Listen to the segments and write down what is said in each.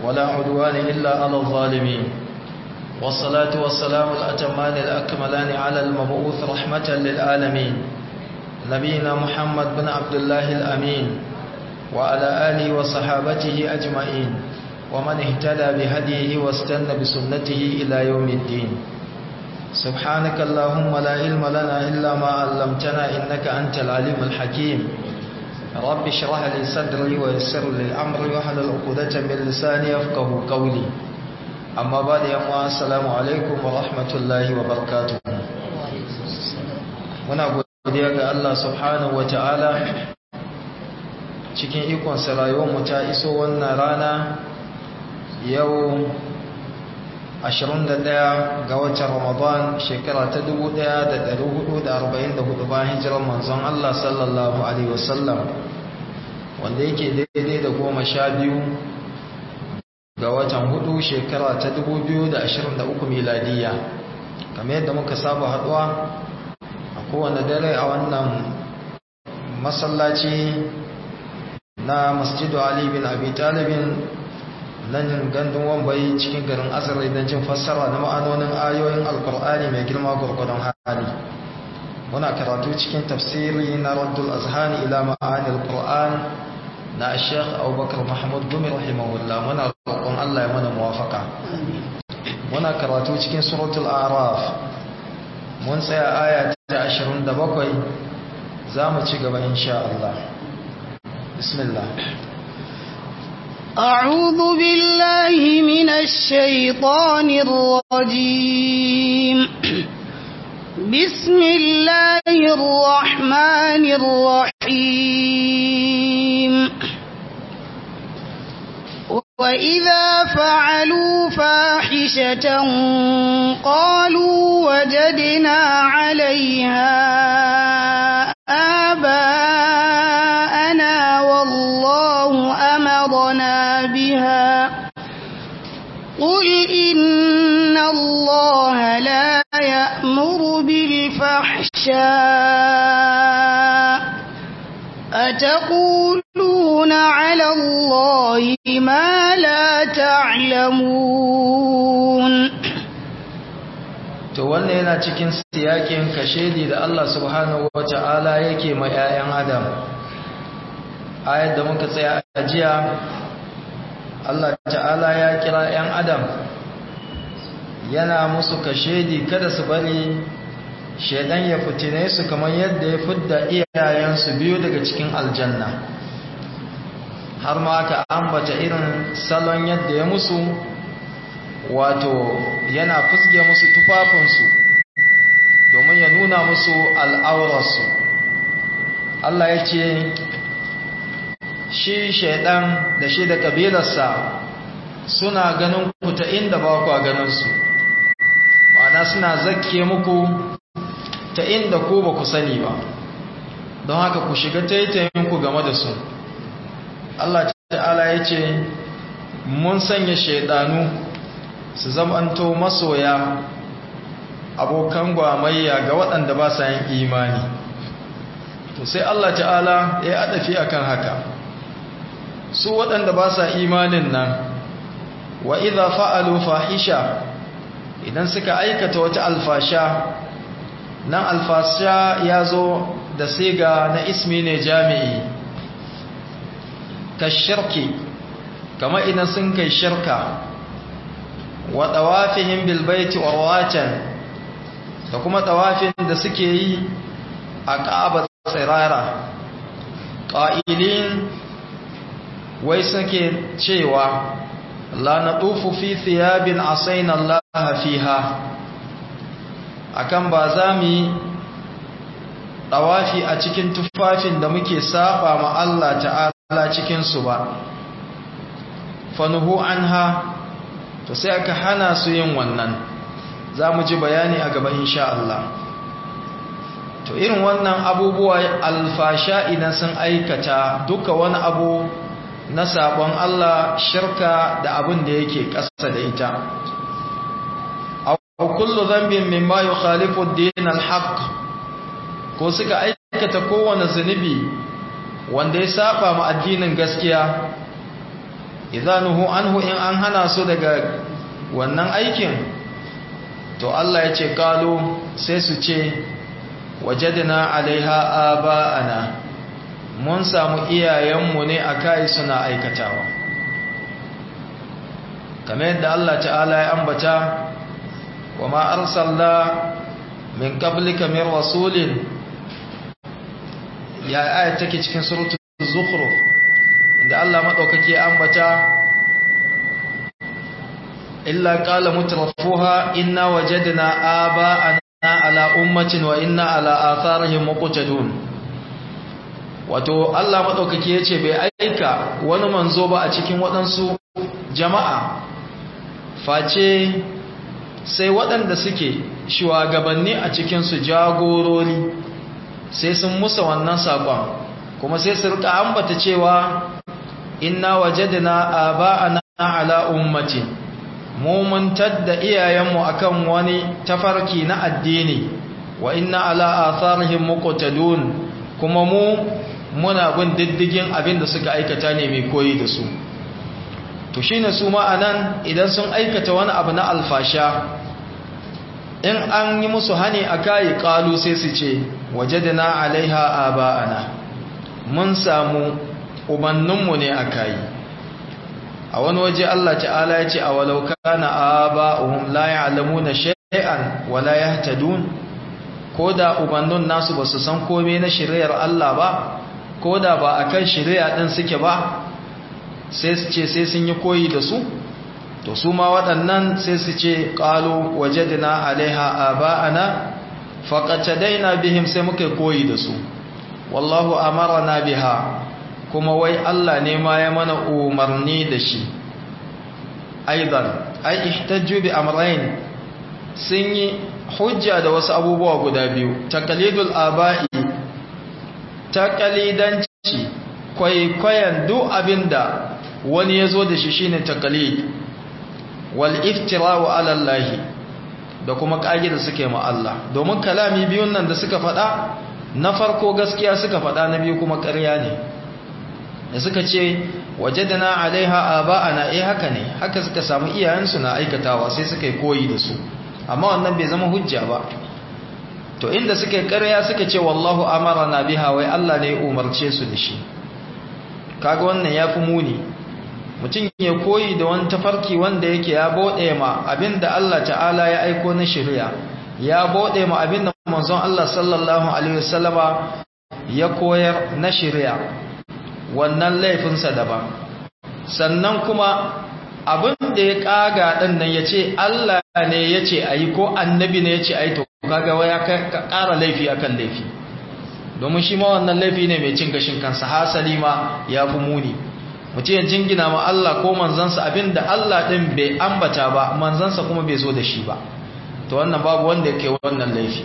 ولا عدوان إلا على الظالمين والصلاة والسلام الأتمان الأكملان على المبعوث رحمة للعالمين نبينا محمد بن عبد الله الأمين وعلى آله وصحابته أجمعين ومن اهتدى بهديه واستنى بسنته إلى يوم الدين سبحانك اللهم لا علم لنا إلا ما علمتنا إنك أنت العليم الحكيم رب اشرح لي صدري ويسر لي أمري واحلل عقدة من لساني يفقه قولي أما بعد يا السلام عليكم ورحمة الله وبركاته muna godiya ga Allah subhanahu wataala cikin ikon sa rayuwar ta iso wannan rana yau 21 ga watan Ramadan shekara ta 1444 bayan hijirar manzon Allah sallallahu alaihi wasallam wanda yake daidai da goma sha biyu ga watan hudu shekara ta 2023 miladiya kamar yadda muka saba haduwa a kowane dare a wannan masallaci na masjidu Ali bin Abi Talibin nan gandun wambai cikin garin asarai don jin fassara na ma'anonin ayoyin alkur'ani mai girma gurgudun hali muna karatu cikin tafsiri na raddul azhani ila ma'anil qur'an na sheikh abubakar mahmud gumi rahimahullah muna roƙon allah ya mana muwafaka muna karatu cikin suratul araf mun tsaya aya ta 27 za mu ci gaba insha allah bismillah أعوذ بالله من الشيطان الرجيم بسم الله الرحمن الرحيم وإذا فعلوا فاحشة قالوا وجدنا عليها آباءنا والله أمرنا بها قل إن الله لا يأمر بالفحشاء أتقولون على الله ما لا تعلمون to wannan yana cikin siyakin kashedi da Allah subhanahu wata'ala yake ma 'ya'yan adam ayat da muka tsaya a jiya Allah ta'ala ya kira 'yan adam yana musu kashedi kada su bari shaidan ya fitine su kamar yadda ya fidda iyayensu biyu daga cikin aljanna har ma aka ambata irin salon yadda ya musu wato yana fusge musu tufafinsu domin ya nuna musu al'aurarsu Allah ya ce shi shaidan da shi da kabilarsa suna ganin ku ta inda ba ku ganinsu ma'ana suna zakke muku ta inda ko ba ku sani ba don haka ku shiga taitayinku game da su Allah ta'ala ya ce mun sanya shaidanu su zamanto masoya abokan gwamayya ga waɗanda ba sa yin imani to sai Allah ta'ala ya adafi akan haka su waɗanda ba sa imanin nan wa idha fa'alu fahisha idan suka aikata wata alfasha nan alfasha ya zo da siga na ismi ne jami'i ka shirki kama idan sun kai shirka wa tawafihim bil baiti warwatan da kuma tawafin da suke yi a Ka'aba tsirara qa'ilin wai suke cewa la natufu fi thiyabin asaina Allah fiha akan ba za mu yi tawafi a cikin tufafin da muke saba ma Allah ta'ala cikin su ba fanuhu anha to sai aka hana su yin wannan za mu ji bayani a gaba insha Allah to irin wannan abubuwa alfasha idan sun aikata duka wani abu na sabon Allah shirka da abin da yake ƙasa da ita aw kullu dhanbin mimma yukhalifu ad-din al-haq ko suka aikata kowane zunubi wanda ya saba ma addinin gaskiya idanuhu anhu in an hana su daga wannan aikin to Allah ya ce kalu sai su ce wajadna alaiha aba'ana mun samu iyayenmu ne a kai suna aikatawa kamar yadda Allah ta'ala ya ambata wa ma arsalna min qablika min rasulin ya aya take cikin suratul zukhruf inda Allah madaukake ambata illa qala mutrafuha inna wajadna aba'ana ala ummatin wa inna ala atharihim muqtadun wato Allah madaukake yace bai aika wani manzo ba a cikin waɗansu jama'a face sai waɗanda suke shugabanni a cikinsu jagorori sai sun musa wannan saƙon kuma sai su rika ambata cewa inna wajadna aba'ana ala ummatin mu mun tadda iyayenmu akan wani tafarki na addini wa inna ala atharihim muqtadun kuma mu muna bin diddigin abin da suka aikata ne mai koyi da su to shine su ma'anan idan sun aikata wani abu na alfasha in an yi musu hani a kayi kalu sai su ce wajadna alaiha aba'ana mun samu ubanninmu ne a kayi a wani waje Allah ta'ala ya ce a walau kana aba'uhum la ya'lamuna shay'an wa la yahtadun koda ubannin nasu basu san komai na shari'ar Allah ba koda ba akan shari'a din suke ba sai su ce sai sun yi koyi da su to su ma waɗannan sai su ce qalu wajadna alaiha aba'ana faqatadaina bihim sai muka koyi da su wallahu amarna biha kuma wai Allah ne ma ya mana umarni da shi aidan ai ihtajju bi amrayn sun yi hujja da wasu abubuwa guda biyu taqlidul aba'i taqlidanci kwaikwayon duk abinda wani yazo da shi shine taqlid wal iftira'u ala Allah da kuma kage da suke ma Allah domin kalami biyun nan da suka faɗa na farko gaskiya suka faɗa na biyu kuma ƙarya ne da suka ce wajadana alaiha aba'ana eh haka ne haka suka samu iyayensu na aikatawa sai suka yi koyi da su amma wannan bai zama hujja ba to inda suka yi ƙarya suka ce wallahu amarana biha wai Allah ne ya umarce su da shi kaga wannan yafi muni mutum ya koyi da wani tafarki wanda yake ya bode ma abinda Allah ta'ala ya aiko na shari'a ya bode ma abinda manzon Allah sallallahu alaihi wasallama ya koyar na shari'a wannan laifinsa daban sannan kuma abin da ya kaga ɗin nan ya ce Allah ne ya ce a yi ko annabi ne ya ce a yi to kaga ya ƙara laifi akan laifi domin shi ma wannan laifi ne mai cin gashin kansa hasali ma ya fi muni mutum ya jingina ma Allah ko manzansa abin da Allah ɗin bai ambata ba manzansa kuma bai zo da shi ba to wannan babu wanda ya kai wannan laifi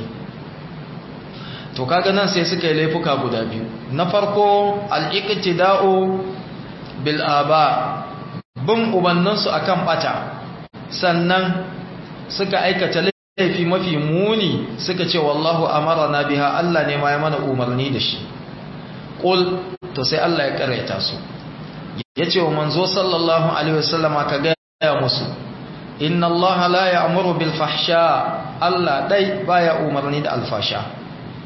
to kaga nan sai suka yi laifuka guda biyu na farko al-iqtida'u bil aba bin ubanninsu akan bata sannan suka aikata laifi mafi muni suka ce wallahu amarna biha Allah ne ma ya mana umarni da shi qul to sai Allah ya karaita su yace wa manzo sallallahu alaihi wasallama ka ga musu inna Allah la ya'muru bil fahsha Allah dai baya umarni da alfasha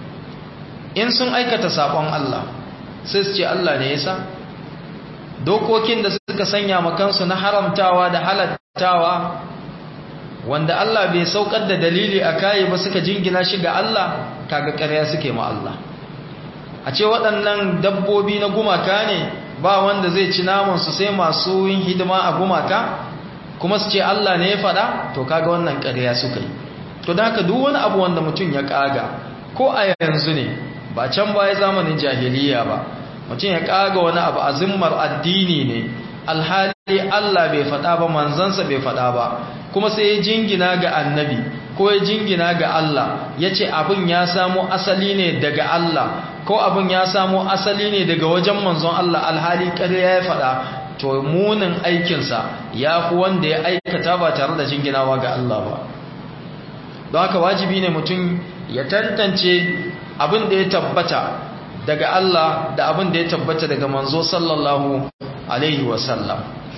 in sun aikata sabon Allah sai su ce Allah ne yasa dokokin da suka sanya makansu na haramtawa da halattawa wanda Allah bai saukar da dalili a kayi ba suka jingina shi ga Allah kaga ƙarya suke ma Allah a ce waɗannan dabbobi na gumaka ne ba wanda zai ci naman su sai masu yin hidima a gumaka kuma su ce Allah ne ya faɗa to kaga wannan ƙarya suka yi to da haka duk wani abu wanda mutum ya ƙaga ko a yanzu ne ba can baya zamanin jahiliya ba mutum ya kaga wani abu azimmar addini ne alhali Allah bai faɗa ba manzansa bai faɗa ba kuma sai ya jingina ga annabi ko ya jingina ga Allah ya ce abin ya samo asali ne daga Allah ko abin ya samo asali ne daga wajen manzon Allah alhali ƙarya ya faɗa to munin aikinsa ya fi wanda ya aikata ba tare da jinginawa ga Allah ba don haka wajibi ne mutum ya tantance abin da ya tabbata daga Allah da abin da ya tabbata daga manzo sallallahu alaihi wasallam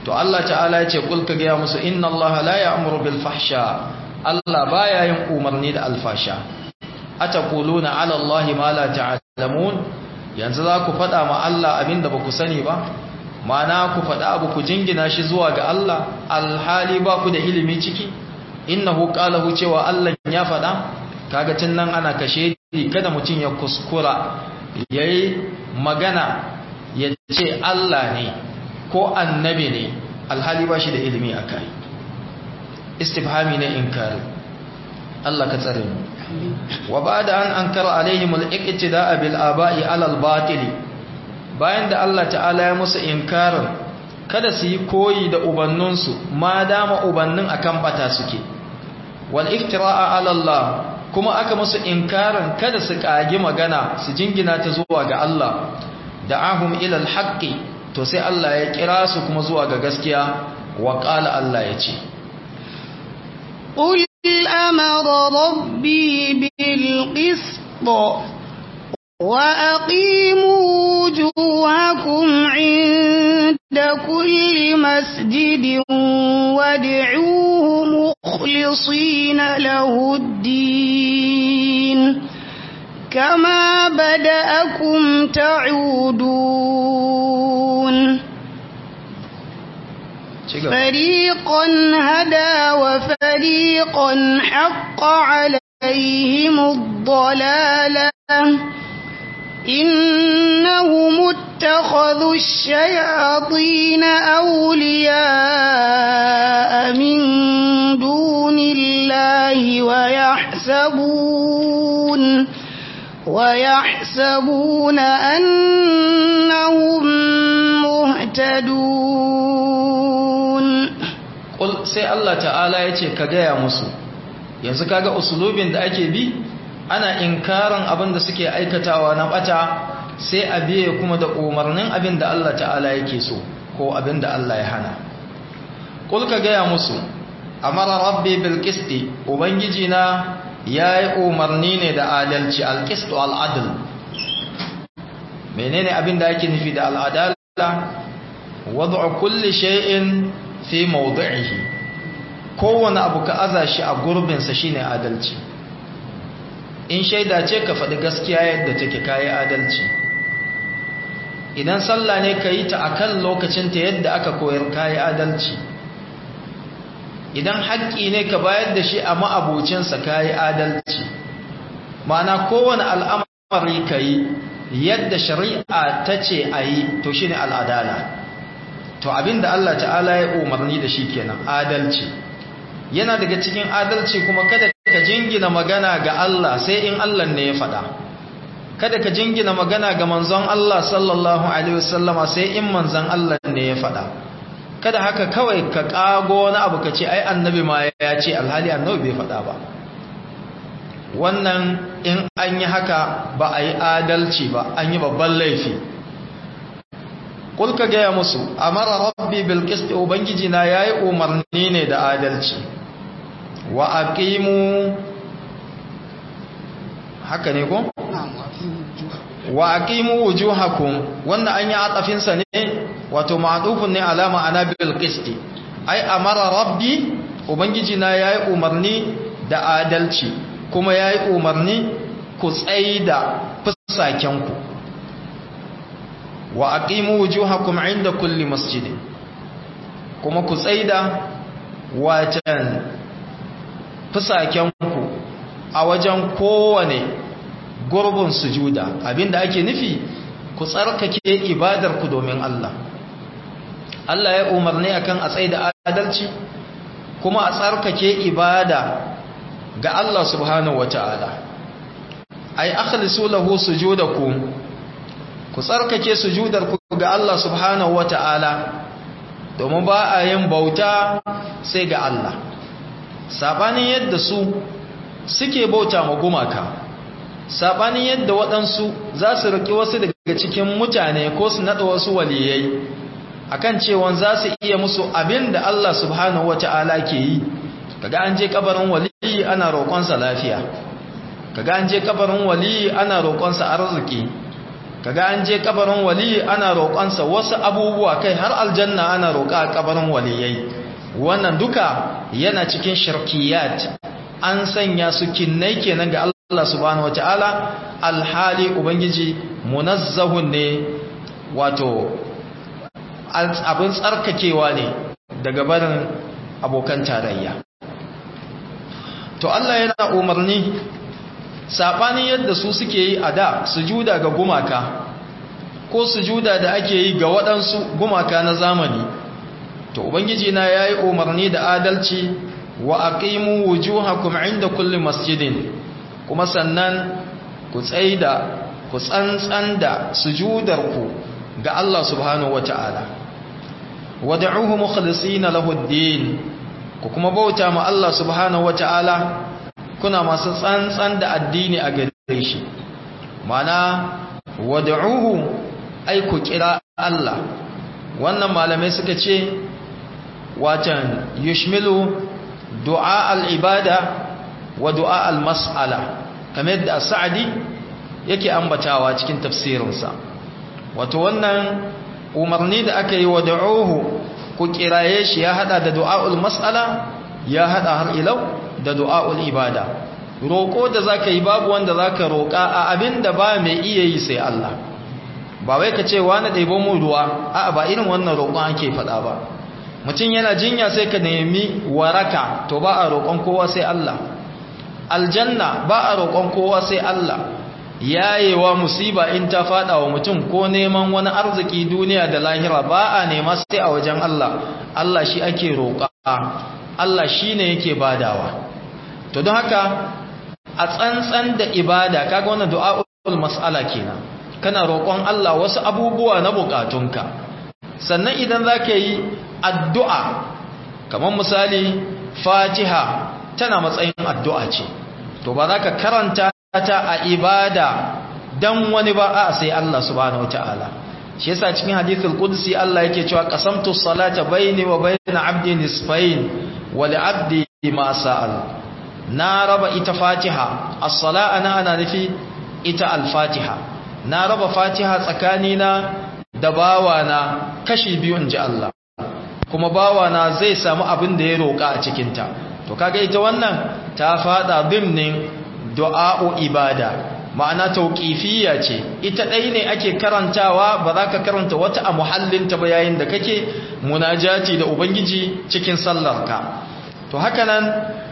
to Allah ta'ala ya ce kul ka ga musu inna Allah la ya'muru bil fahsha Allah baya yin umarni da alfasha ataquluna ala Allah ma la ta'lamun yanzu za ku faɗa ma Allah abinda ba ku sani ba mana ku faɗa abu ku jingina shi zuwa ga Allah alhali ba ku da ilimi ciki innahu qalahu cewa Allah ya faɗa kaga tun nan ana kashe kada mutum ya kuskura yayi magana ya ce Allah ne ko annabi ne alhali ba shi da ilimi akai istifhami ne inkari Allah ka tsare mu wa ba'da an ankara alaihim al-iqtida'a bil aba'i 'ala al-batil bayan da Allah ta'ala ya musu inkarin kada su yi koyi da ubanninsu ma dama ubannin akan bata suke wal iftira'a 'ala Allah kuma aka musu inkarin kada su kagi magana su jingina ta zuwa ga Allah da'ahum ila al-haqqi to sai Allah ya kira su kuma zuwa ga gaskiya wa qala Allah ya ce قل أمر ربي بالقسط وأقيموا وجوهكم عند كل مسجد وادعوه مخلصين له الدين كما بدأكم تعودون فريقا هدى وفريقا حق عليهم الضلالة إنهم اتخذوا الشياطين أولياء من دون الله ويحسبون ويحسبون أنهم مهتدون Ƙul sai Allah ta'ala ya ce ka gaya musu yanzu kaga usulubin da ake bi ana inkarin abin da suke aikatawa na bata sai a biye kuma da umarnin abin da Allah ta'ala yake so ko abin da Allah ya hana Ƙul ka gaya musu amara rabbi bil qisti ubangiji na yayi umarni ne da adalci al qistu al adl menene abin da ake nufi da al adala wad'u kulli shay'in fi mawdi'ihi kowane abu ka aza shi a gurbinsa shine adalci in shaida ce ka faɗi gaskiya yadda take kayi adalci idan sallah ne ka yi ta akan lokacinta yadda aka koyar kayi adalci idan haƙƙi ne ka bayar da shi a ma'abocinsa kayi adalci ma'ana kowane al'amari ka yi yadda shari'a ta ce a yi to shine al'adala to abinda Allah ta'ala ya umarni da shi kenan adalci yana daga cikin adalci kuma kada ka jingina magana ga Allah sai in Allah ne ya faɗa kada ka jingina magana ga manzon Allah sallallahu alaihi wasallama sai in manzon Allah ne ya faɗa kada haka kawai ka kago wani abu ka ce ai annabi ma ya ce alhali annabi bai faɗa ba wannan in an yi haka ba a yi adalci ba an yi babban laifi kulka gaya musu amara rabbi bil qist ubangiji na yayi umarni ne da adalci wa aqimu haka ne ko wa aqimu wujuhakum wannan an yi atafin sa ne wato ma'dufun ne alama ana bil qist ai amara rabbi ubangiji na yayi umarni da adalci kuma yayi umarni ku tsaida fusakenku wa aqimu wujuhakum inda kulli masjid kuma ku tsaida wacan fusakenku a wajen kowane gurbin sujuda abinda ake nufi ku tsarkake ibadar ku domin Allah Allah ya umarni akan a tsaida adalci kuma a tsarkake ibada ga Allah subhanahu wataala ay akhlisu lahu sujudakum ku tsarkake sujudar ku ga Allah subhanahu wata'ala domin ba a yin bauta sai ga Allah sabanin yadda su suke bauta ma gumaka sabanin yadda waɗansu za su riƙe wasu daga cikin mutane ko su naɗa wasu waliyai akan cewa za su iya musu abin da Allah subhanahu wata'ala ke yi kaga an je kabarin waliyi ana roƙonsa lafiya kaga an je kabarin waliyi ana roƙonsa arziki kaga an je kabarin wali ana roƙonsa wasu abubuwa kai har aljanna ana roƙa a kabarin waliyai wannan duka yana cikin shirkiyat an sanya su kinnai kenan ga Allah subhanahu wataala alhali ubangiji munazzahun ne wato abin tsarkakewa ne daga barin abokan tarayya to Allah yana umarni sabanin yadda su suke yi a da sujuda ga gumaka ko sujuda da ake yi ga waɗansu gumaka na zamani to ubangiji na yayi umarni da adalci wa aqimu wujuhakum inda kulli masjidin kuma sannan ku tsaida ku tsantsan da sujudarku ga Allah subhanahu wata'ala wad'uhu mukhlisina lahu ad-din ku kuma bauta ma Allah subhanahu wata'ala kuna masu tsantsan da addini a gare shi mana wad'uhu ai ku kira Allah wannan malamai suka ce watan yushmilu du'a al-ibada wa du'a al-mas'ala kamar da Sa'di yake ambatawa cikin tafsirinsa wato wannan umarni da aka yi wa da'uhu ku kiraye shi ya hada da du'aul mas'ala ya hada har ilau da du'aul ibada roko da zaka yi babu wanda zaka roka a abinda ba mai iya yi sai Allah ba wai ka ce wani ɗaibo mu ruwa a'a ba irin wannan roƙon ake faɗa ba mutum yana jinya sai ka nemi waraka to ba a roƙon kowa sai Allah aljanna ba a roƙon kowa sai Allah yayewa musiba in ta fada wa mutum ko neman wani arziki duniya da lahira ba a nema sai a wajen Allah Allah shi ake roƙa Allah shi ne yake badawa to don haka a tsantsan da ibada kaga wannan du'a'ul mas'ala kenan kana roƙon Allah wasu abubuwa na bukatunka sannan idan zaka yi addu'a kamar misali Fatiha tana matsayin addu'a ce to ba za ka karanta ta a ibada dan wani ba a sai Allah subhanahu wataala shi yasa cikin hadithul qudsi Allah yake cewa qasamtu salata baini wa baina abdi nisfain wa li abdi ma sa'al na raba ita fatiha as-sala ana ana nufi ita al-fatiha na raba fatiha tsakanina da bawana kashi biyu inji Allah kuma bawana zai samu abin da ya roka a cikin ta to kaga ita wannan ta fada dimnin du'a'u ibada ma'ana tauqifiyya ce ita dai ne ake karantawa ba za ka karanta wata a muhallinta ba yayin da kake munajati da ubangiji cikin sallarka to haka nan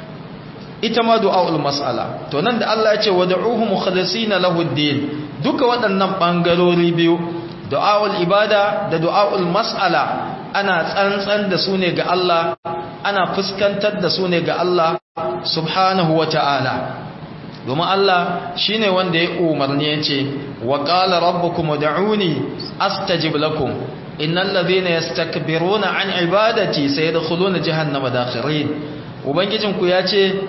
ita ma du'a'ul mas'ala to nan da Allah ya ce wad'uhu mukhlisina lahu ad-din duka waɗannan bangarori biyu du'a'ul ibada da du'a'ul mas'ala ana tsantsan da su ne ga Allah ana fuskantar da su ne ga Allah subhanahu wata'ala domin Allah shine wanda ya umarni yace wa qala rabbukum ud'uni astajib lakum innal ladhina yastakbiruna an ibadati sayadkhuluna jahannama dakhirin ubangijinku yace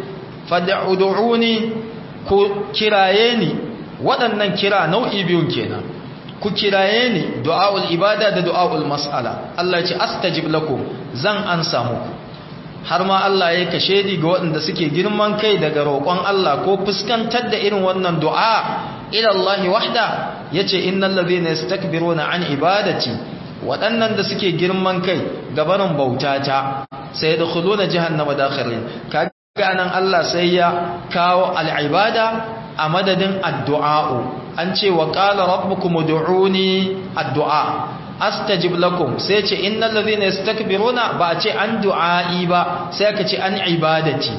fad'uduni ku kiraye ni waɗannan kira nau'i biyun kenan ku kiraye ni du'aul ibada da du'aul mas'ala Allah ya ce astajib lakum zan ansa muku har ma Allah ya kashe di ga waɗanda suke girman kai daga roƙon Allah ko fuskantar da irin wannan du'a ila Allah wahda yace innal ladhina yastakbiruna an ibadati waɗannan da suke girman kai gabanin bautata sai da khuluna jahannama dakhirin kaga nan Allah sai ya kawo al'ibada a madadin addu'a'u an ce wa qala rabbukum ud'uni addu'a astajib lakum sai ce innal ladhina yastakbiruna ba a ce an du'a'i ba sai aka ce an ibadati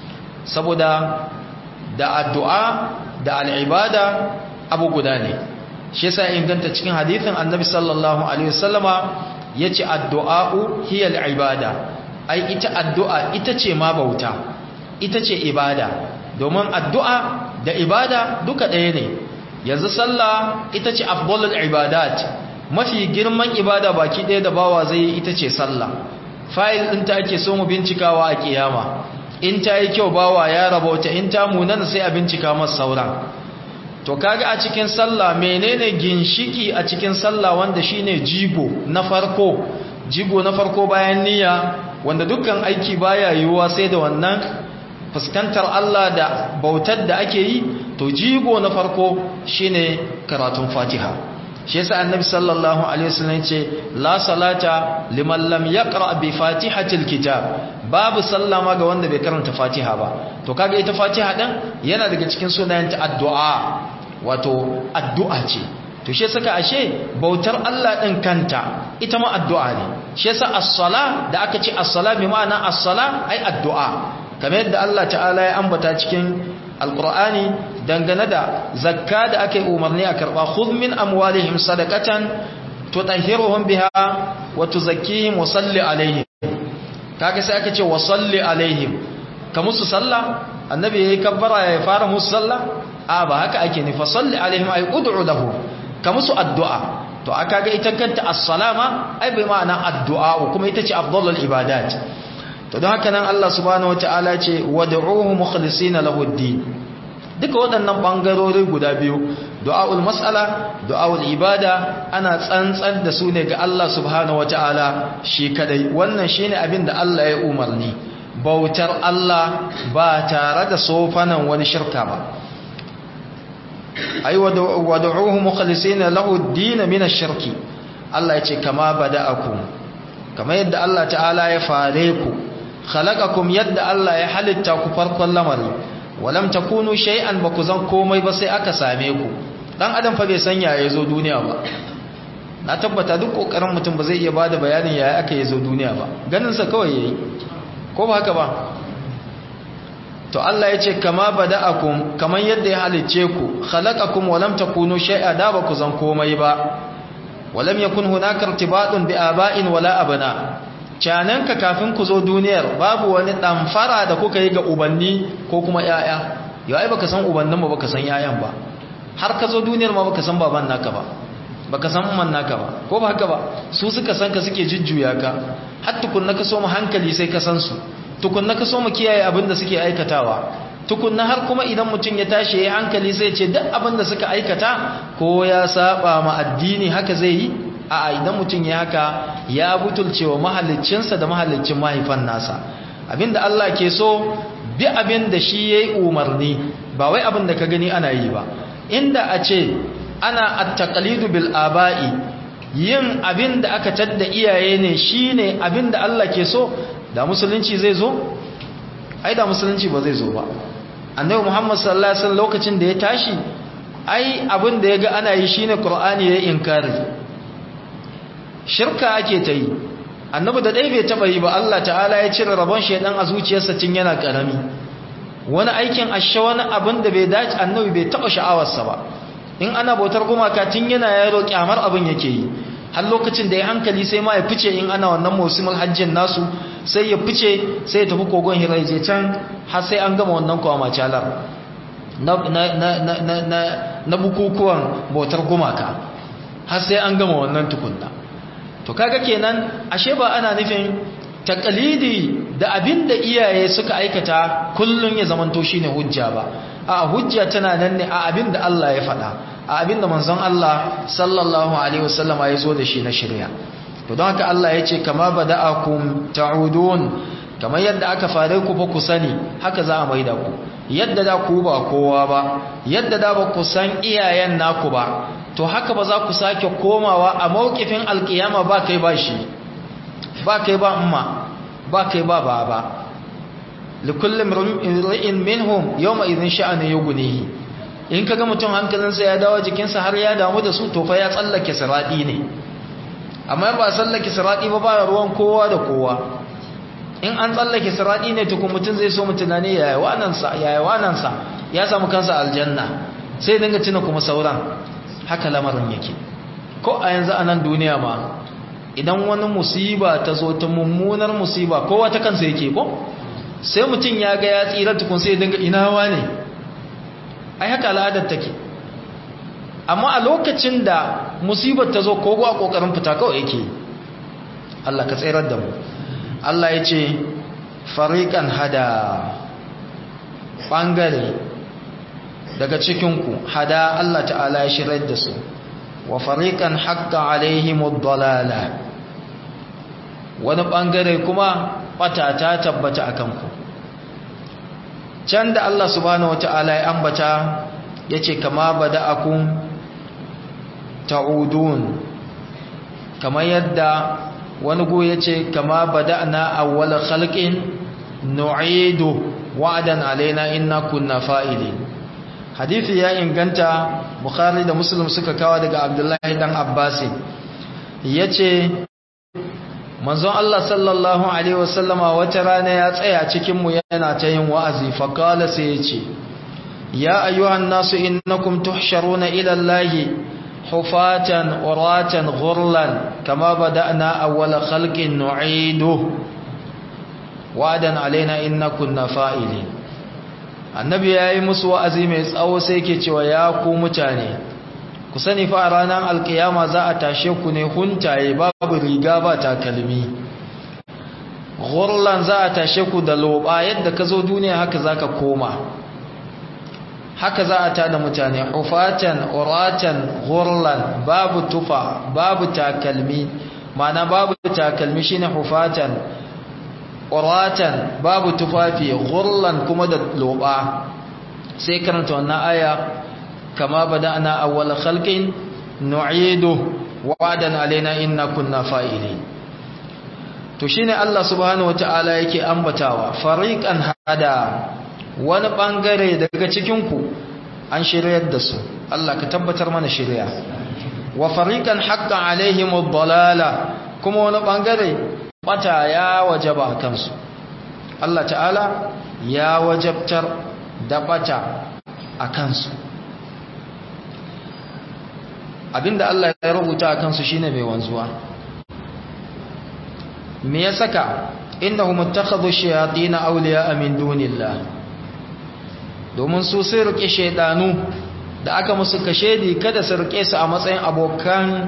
saboda da addu'a da al'ibada abu guda ne shi yasa inganta cikin hadithin annabi sallallahu alaihi wasallama yace addu'a'u hiya al'ibada ai ita addu'a ita ce ma bauta ita ce ibada domin addu'a da ibada duka ɗaya ne yanzu sallah ita ce afdalul ibadat mafi girman ibada baki ɗaya da bawa zai yi ita ce sallah fayil ɗin ta ake so mu bincikawa a kiyama in ta yi kyau bawa ya rabauta in ta munana sai a bincika masa sauran to kaga a cikin sallah menene ginshiki a cikin sallah wanda shine jigo na farko jigo na farko bayan niyya wanda dukkan aiki baya yiwuwa sai da wannan fuskantar Allah da bautar da ake yi to jigo na farko shine karatun Fatiha shi yasa annabi sallallahu alaihi wasallam ce la salata liman lam yaqra bi fatihatil kitab babu sallama ga wanda bai karanta fatiha ba to kaga ita fatiha din yana daga cikin sunayen ta addu'a wato addu'a ce to shi saka ashe bautar Allah din kanta ita ma addu'a ne shi yasa as-sala da aka ce as-sala bi ma'ana as-sala ai addu'a kamar yadda Allah ta'ala ya ambata cikin alqur'ani dangane da zakka da aka yi umarni a karba khudh min amwalihim sadaqatan tutahhiruhum biha wa tuzakkihim wa salli alaihim kaga sai aka ce wa salli alaihim ka musu sallah annabi yayi kabbara ya fara musu sallah a ba haka ake ne fa salli alaihim ay ud'u lahu ka musu addu'a to aka ga ita kanta as-salama ai bai ma'ana addu'a kuma ita ce afdalul ibadat to don haka nan Allah subhanahu wataala ce wad'uhu mukhlisina lahu ad-din duka waɗannan bangarori guda biyu du'aul mas'ala du'aul ibada ana tsantsan da su ne ga Allah subhanahu wataala shi kadai wannan shine abin da Allah ya umarni bautar Allah ba tare da sofanan wani shirka ba ay wad'uhu mukhlisina lahu ad-din min ash-shirki Allah yace kama bada'akum kama yadda Allah ta'ala ya fare ku khalaqakum yadda Allah ya halitta ku farkon lamari walam takunu shay'an baku zan komai ba sai aka same ku dan adam fa bai san yaya zo duniya ba na tabbata duk kokarin mutum ba zai iya bada bayanin yaya aka yi zo duniya ba ganin sa kawai yayi ko ba haka ba to Allah ya ce kama bada'akum kaman yadda ya halicce ku khalaqakum wa lam takunu shay'a da ba ku zan komai ba walam yakun hunaka irtibadun bi aba'in wala abna cananka kafin ku zo duniyar babu wani damfara da kuka yi ga ubanni ko kuma yaya yau ai baka san ubannin ba baka san yayan ba har ka zo duniyar ma baka san baban naka ba baka san man naka ba ko ba haka ba su suka san ka suke jujjuya ka har tukunna ka so mu hankali sai ka san su tukunna ka so mu kiyaye abin da suke aikatawa tukunna har kuma idan mutum ya tashi yayin hankali sai ce duk abin da suka aikata ko ya saba ma addini haka zai yi a idan mutum ya haka ya butulcewa mahallicinsa da mahallicin mahaifan nasa abinda Allah ke so bi abin da shi yayi umarni ba wai abin da ka gani ana yi ba inda a ce ana at-taqlidu bil aba'i yin abin da aka tadda iyaye ne shine abin da Allah ke so da musulunci zai zo ai da musulunci ba zai zo ba annabi Muhammad sallallahu alaihi wasallam lokacin da ya tashi ai abin da yaga ana yi shine Qur'ani ya inkari shirka ake ta yi annabi da dai bai taba yi ba Allah ta'ala ya cire rabon shedan a zuciyarsa tun yana karami wani aikin ashe wani abin da bai dace annabi bai taba sha'awarsa ba in ana bautar gumaka tun yana yaro kyamar abin yake yi har lokacin da ya hankali sai ma ya fice in ana wannan musimul hajjin nasu sai ya fice sai ya tafi kogon hira je can har sai an gama wannan kwama calar na, na, na, na, na, na, na bukukuwan bautar gumaka har sai an gama wannan tukunna to kaga kenan ashe ba ana nufin takalidi da abin da iyaye suka aikata kullun ya zamanto shine hujja ba a hujja tana nan ne a abin da Allah ya faɗa a abin da manzon Allah sallallahu alaihi wasallam ya zo da shi na shirya to don haka Allah ya ce kama bada'akum ta'udun kamar yadda aka fare ku fa ku sani haka za a maida ku yadda da ku ba kowa ba yadda da ba ku san iyayen naku ba to haka ba za ku sake komawa a mawkifin alkiyama ba kai ba shi ba kai ba umma ba kai ba baba likullin ri'in minhum yawma idhin sha'anu yughnihi in kaga mutum hankalinsa ya dawo jikinsa har ya damu da su to fa ya tsallake siradi ne amma ba tsallake siradi ba ba ruwan kowa da kowa in an tsallake siradi ne to mutum zai so mutunane yaya wanansa yaya wanansa ya samu kansa aljanna sai dinga tuna kuma sauran haka lamarin yake ko a yanzu a nan duniya ma idan wani musiba ta zo ta mummunar musiba kowa ta kansa yake ko sai mutum ya ga ya tsira tukun sai dinga inawa ne ai haka al'adar take amma a lokacin da musibar ta zo kogo a kokarin fita kawai yake Allah ka tsirar da mu Allah ya ce fariqan hada bangare daga cikinku hada Allah ta'ala ya shirar da su wa fariqan haqqa alaihimud dalala wani bangare kuma batata tabbata akan ku can da Allah subhanahu wata'ala ya ambata yace kama bada'akum ta'udun kamar yadda wani go yace kama bada'na awwal khalqin nu'idu wa'dan alaina inna kunna fa'ilin hadisi ya inganta bukhari da muslim suka kawo daga abdullahi dan abbasi yace manzon Allah sallallahu alaihi wasallama wata rana ya tsaya cikin mu yana ta yin wa'azi fa qala sai yace ya ayyuhan nasu innakum tuhsharuna ila allahi hufatan uratan ghurlan kama bada'na awwala khalqin nu'iduhu wa'dan alaina inna kunna fa'ilin annabi yayi musu wa'azi mai tsawo sai yake cewa ya ku mutane ku sani fa ranar alkiyama za a tashe ku ne huntaye babu riga ba takalmi ghurlan za a tashe ku da loba yadda ka zo duniya haka zaka koma haka za a tada mutane hufatan uratan ghurlan babu tufa babu takalmi mana babu takalmi shine hufatan uratan babu tufafi ghurlan kuma da loba sai karanta wannan aya kama bada'na awwal khalqin nu'idu wa'adan alaina inna kunna fa'ilin to shine Allah subhanahu wataala yake ambatawa fariqan hada wani bangare daga cikin ku an shiryar da su Allah ka tabbatar mana shirya wa fariqan haqqan alaihim ad-dalala kuma wani bangare bata ya wajaba kansu Allah ta'ala ya wajabtar da bata a kansu abinda Allah ya rubuta a kansu shine mai wanzuwa me ya saka innahum ittakhadhu shayatin awliya min dunillah domin su sai rike shaydanu da aka musu kashedi kada su rike su a matsayin abokan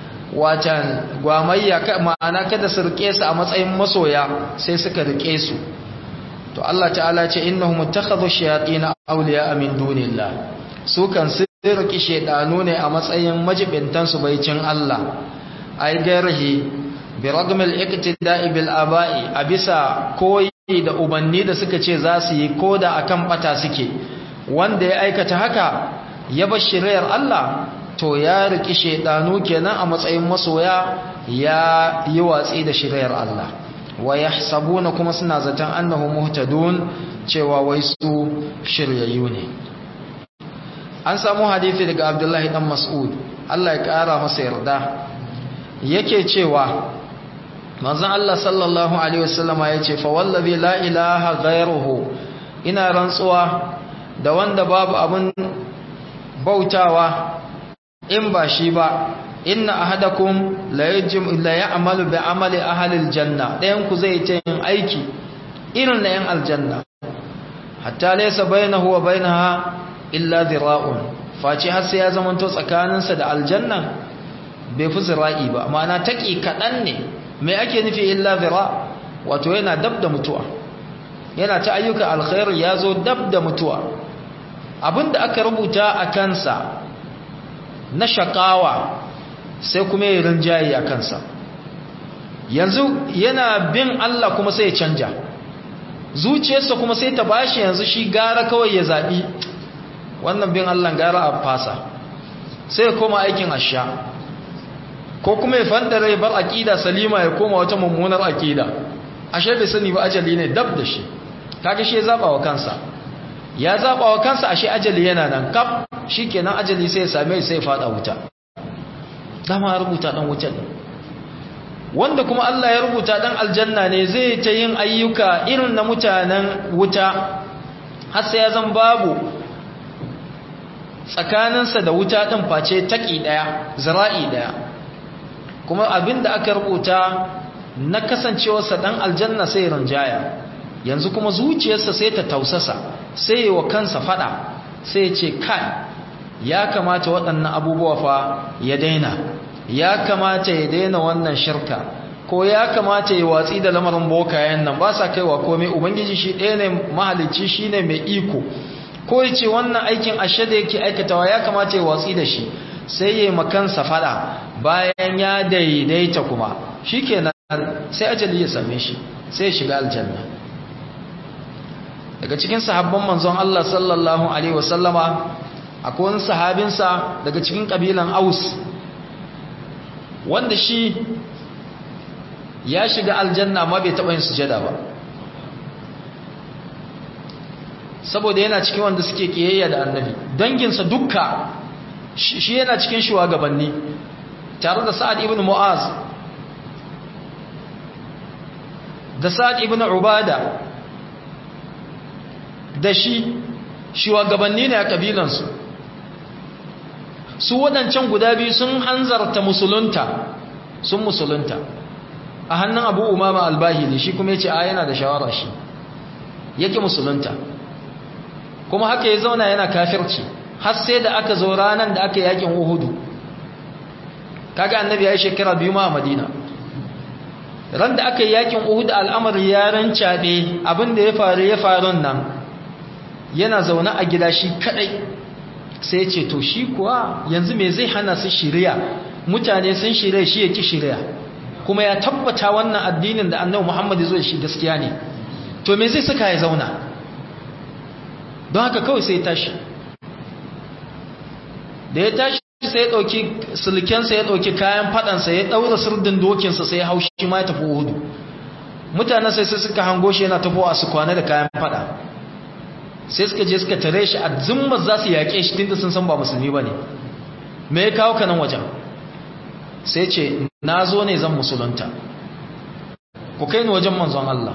watan gwamayya ma'ana kada su rike su a matsayin masoya sai suka rike su to Allah ta'ala ce innahum ittakhadhu shayatin awliya min dunillah su kan su rike shaydanu ne a matsayin majibintan su baicin Allah ai garhi bi ragmil iqtida'i bil aba'i abisa koyi da ubanni da suka ce za su yi koda akan bata suke wanda ya aikata haka ya bar shiriyar Allah to ya riki shedanu kenan a matsayin masoya ya yi watsi da shiriyar Allah wa yahsabuna kuma suna zaton annahu muhtadun cewa wai su shiryayyu ne an samu hadisi daga Abdullahi dan Mas'ud Allah ya kara masa yarda yake cewa manzon Allah sallallahu alaihi wasallama yace fa wallazi la ilaha ghayruhu ina rantsuwa da wanda babu abun bautawa in ba shi ba inna ahadakum la yajim la ya'malu bi amali ahli aljanna dayan ku zai ta yin aiki irin na yan aljanna hatta laysa bainahu wa bainaha illa dhira'un faci har sai ya zamanto tsakaninsa da aljanna bai fi zira'i ba ma'ana taki kadan ne me ake nufi illa dhira wato yana dab da mutuwa yana ta ayyuka alkhair ya zo dab da mutuwa abinda aka rubuta a kansa na shakawa sai kuma ya rinjaye a kansa yanzu yana bin Allah kuma sai ya canja zuciyarsa kuma sai ta bashi yanzu shi gara kawai ya zaɓi wannan bin Allah gara a fasa sai ya koma aikin asha ko kuma ya fandare bar aƙida salima ya koma wata mummunar aƙida ashe bai sani ba ajali ne dab da shi kaga shi ya zaɓa wa kansa ya zaɓa wa kansa ashe ajali yana nan kaf shi kenan ajali sai ya same sai ya fada wuta dama ya rubuta ɗan wuta ne wanda kuma Allah ya rubuta ɗan aljanna ne zai ta yin ayyuka irin na mutanen wuta har sai ya zan babu tsakaninsa da wuta ɗin face taƙi ɗaya zira'i ɗaya kuma abin da aka rubuta na kasancewarsa ɗan aljanna sai rinjaya yanzu kuma zuciyarsa sai ta tausasa sai yi wa kansa fada sai ce kai ya kamata waɗannan abubuwa fa ya daina ya kamata ya daina wannan shirka ko ya kamata ya watsi da lamarin bokayen nan ba sa kaiwa komai ubangiji shi ɗaya ne mahalicci shi ne mai iko ko ya ce wannan aikin ashe da yake aikatawa ya kamata ya watsi da shi sai ya yi makansa fada bayan ya daidaita kuma shi kenan sai ajali ya same shi sai ya shiga aljanna daga cikin sahabban manzon Allah sallallahu alaihi wasallama akwai wani sahabinsa daga cikin kabilan Aus wanda shi ya shiga aljanna ma bai taɓa yin sujada ba saboda yana cikin wanda suke kiyayya da annabi danginsa dukka shi yana cikin shugabanni tare da sa'ad ibn mu'az da sa'ad ibn ubada da shi shugabanni ne a kabilansu su waɗancan guda biyu sun hanzarta musulunta sun musulunta a hannun abu umama albahili shi kuma ya ce a yana da shawara shi yake musulunta kuma haka ya zauna yana kafirci har sai da aka zo ranar da aka yakin uhudu kaga annabi ya yi shekara biyu ma a madina ran da aka yi yakin uhudu al'amari ya rancaɗe abinda ya faru ya faru nan yana zaune a gida shi kadai sai ce to shi kuwa yanzu me zai hana su shirya mutane sun shirya shi ya ki shirya kuma ya tabbata wannan addinin da annabi Muhammad zo shi gaskiya ne to me zai saka ya zauna don haka kawai sai ya tashi da ya tashi sai ya dauki sulkensa ya dauki kayan fadansa ya daura sirdin dokinsa sai ya haushi ma ya tafi hudu mutanen sai sai suka hango shi yana tafowa su kwana da kayan fada sai suka je suka tare shi a zimmar za su yaƙe shi tunda sun san ba musulmi ba ne me ya kawo kanan wajen sai ce na zo ne zan musulunta ku kai ni wajen manzon Allah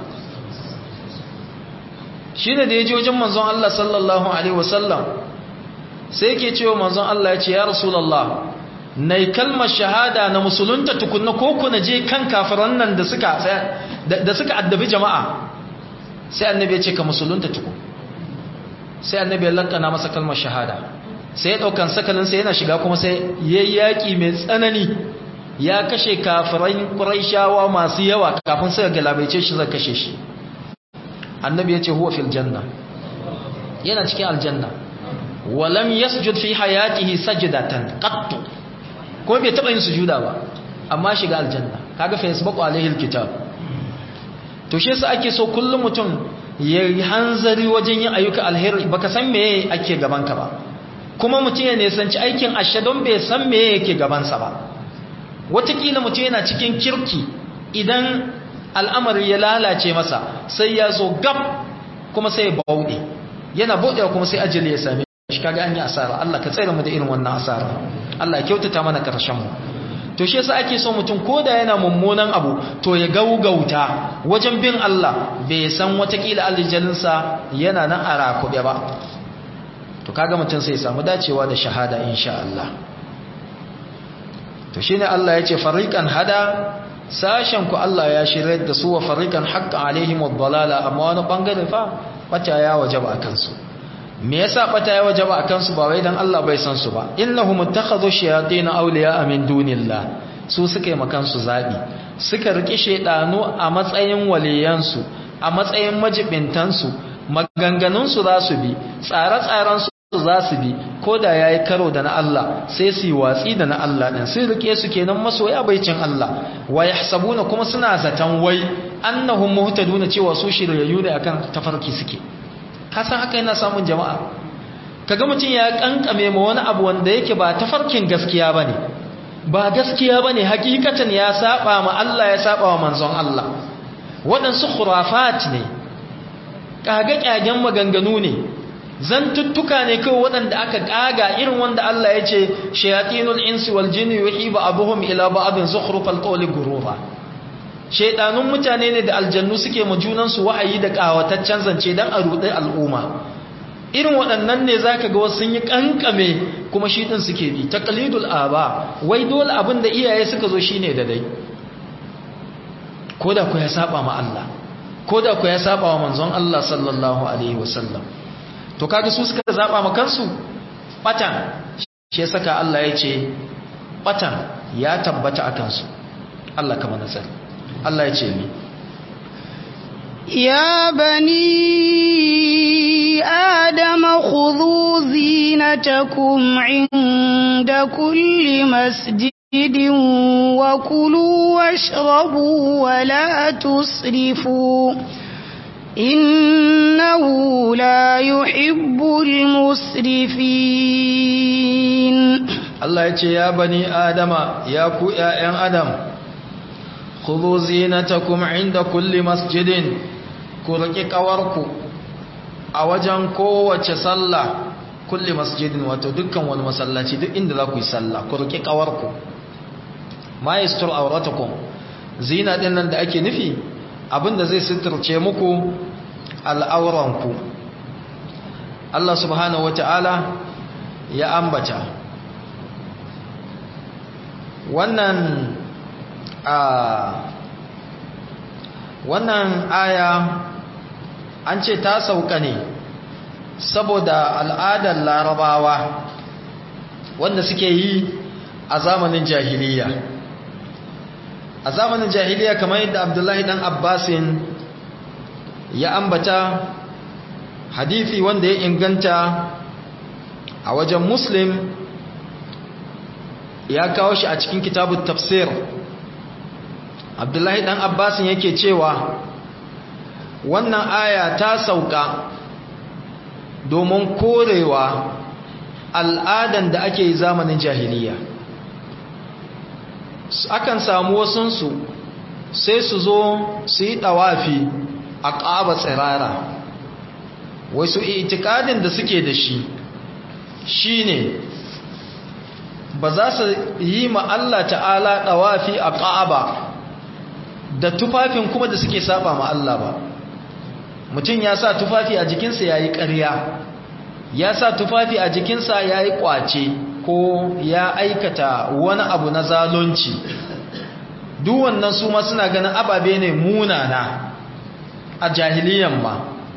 shi ne da ya ji wajen manzon Allah sallallahu alaihi wasallam sai yake cewa manzon Allah ya ce ya rasulallah na yi kalmar shahada na musulunta tukunna ko ku na je kan kafiran nan da suka da suka addabi jama'a sai annabi ya ce ka musulunta tukun sai annabi ya lankana masa kalmar shahada sai ya daukan sakalinsa yana shiga kuma sai yayi yaki mai tsanani ya kashe kafiran quraishawa masu yawa kafin sai galabaice shi zai kashe shi annabi ya ce huwa fil janna yana cikin aljanna walam yasjud fi hayatihi sajdatan qattu ko bai taba yin sujuda ba amma shiga aljanna kaga fa yasbaqu alaihi alkitab to shi yasa ake so kullum mutum ya hanzari wajen yin ayyuka alheri baka san meye ake gabanka ba kuma mutum ya nisanci aikin ashe don bai san meye yake gabansa ba watakila mutum yana cikin kirki idan al'amari ya lalace masa sai ya zo gab kuma sai ya bauɗe yana bauɗewa kuma sai ajali ya same shi kaga an yi asara Allah ka tsere mu da irin wannan asara Allah ya kyautata mana karshen mu to shi yasa ake so mutum koda yana mummunan abu to ya gaugauta wajen bin Allah bai san watakila aljalinsa yana nan a rakube ba to kaga mutum sai ya samu dacewa da shahada insha Allah to shine Allah ya ce fariqan hada sashen ku Allah ya shirye da su wa fariqan haqqa alaihim ad-dalala amma wani bangare fa bata ya wajaba akan su me yasa bata ya wajaba akan su ba wai dan Allah bai san su ba innahum ittakhadhu shayatin awliya min dunillah su suka yi makan su zabi suka riki shedanu a matsayin waliyansu a matsayin majibintan su maganganun su za su bi tsare-tsaren su za su bi ko da yayi karo da na Allah sai su yi watsi da na Allah din sai rike su kenan masoya baicin Allah wa yahsabuna kuma suna zaton wai annahum muhtaduna cewa su shiryayyu ne akan tafarki suke kasan haka yana samun jama'a kaga mutum ya kankame ma wani abu wanda yake ba tafarkin gaskiya bane ba gaskiya bane hakikatan ya saba ma Allah ya saba wa manzon Allah waɗansu khurafat ne kage-kagen maganganu ne zantuttuka ne kawai waɗanda aka ƙaga irin wanda Allah ya ce shayatinul insi wal jinni yuhi ba'dhum ila ba'dhin zukhrufal qawli gurura shaydanun mutane ne da aljannu suke ma junan su wahayi da kawataccen zance dan a rudi al'umma irin waɗannan ne zaka ga wasu sun yi kankame kuma shi din suke bi taqlidul aba wai dole abin da iyaye suka zo shine da dai koda ku ya saba ma Allah koda ku ya saba wa manzon Allah sallallahu alaihi wasallam to kaga su suka zaba ma kansu batan shi saka Allah ya ce batan ya tabbata akan su Allah kama nasar Allah ya ce ni يا بني آدم خذوا زينتكم عند كل مسجد وكلوا واشربوا ولا تسرفوا إنه لا يحب المسرفين Allah ya ce ya bani adama ya ku ƴaƴan adam khudhu zinatakum inda kulli masjidin ku riki kawarku a wajen kowace sallah kulli masjidin wato dukkan wani masallaci duk inda za ku yi sallah ku riki kawarku ma yastur auratakum zina din nan da ake nufi abinda zai suturce muku al'auranku Allah subhanahu wata'ala ya ambata wannan a wannan aya an ce ta sauka ne saboda al'adar larabawa wanda suke yi a zamanin jahiliya a zamanin jahiliya kamar yadda abdullahi dan abbasin ya ambata hadithi wanda ya inganta a wajen muslim ya kawo shi a cikin kitabun tafsir abdullahi dan abbasin yake cewa wannan aya ta sauka domin korewa al'adan da ake yi zamanin jahiliya akan samu wasunsu sai su zo su yi ɗawafi a ƙaba tsirara wasu itikadin da suke da shi shine ba za su yi ma Allah ta'ala ɗawafi a ƙaba da tufafin kuma da suke saba ma Allah ba mutum ya sa tufafi a jikinsa ya yi ƙarya ya sa tufafi a jikinsa ya yi ƙwace ko ya aikata wani abu na zalunci duk wannan su ma suna ganin ababe ne munana a jahiliyan ma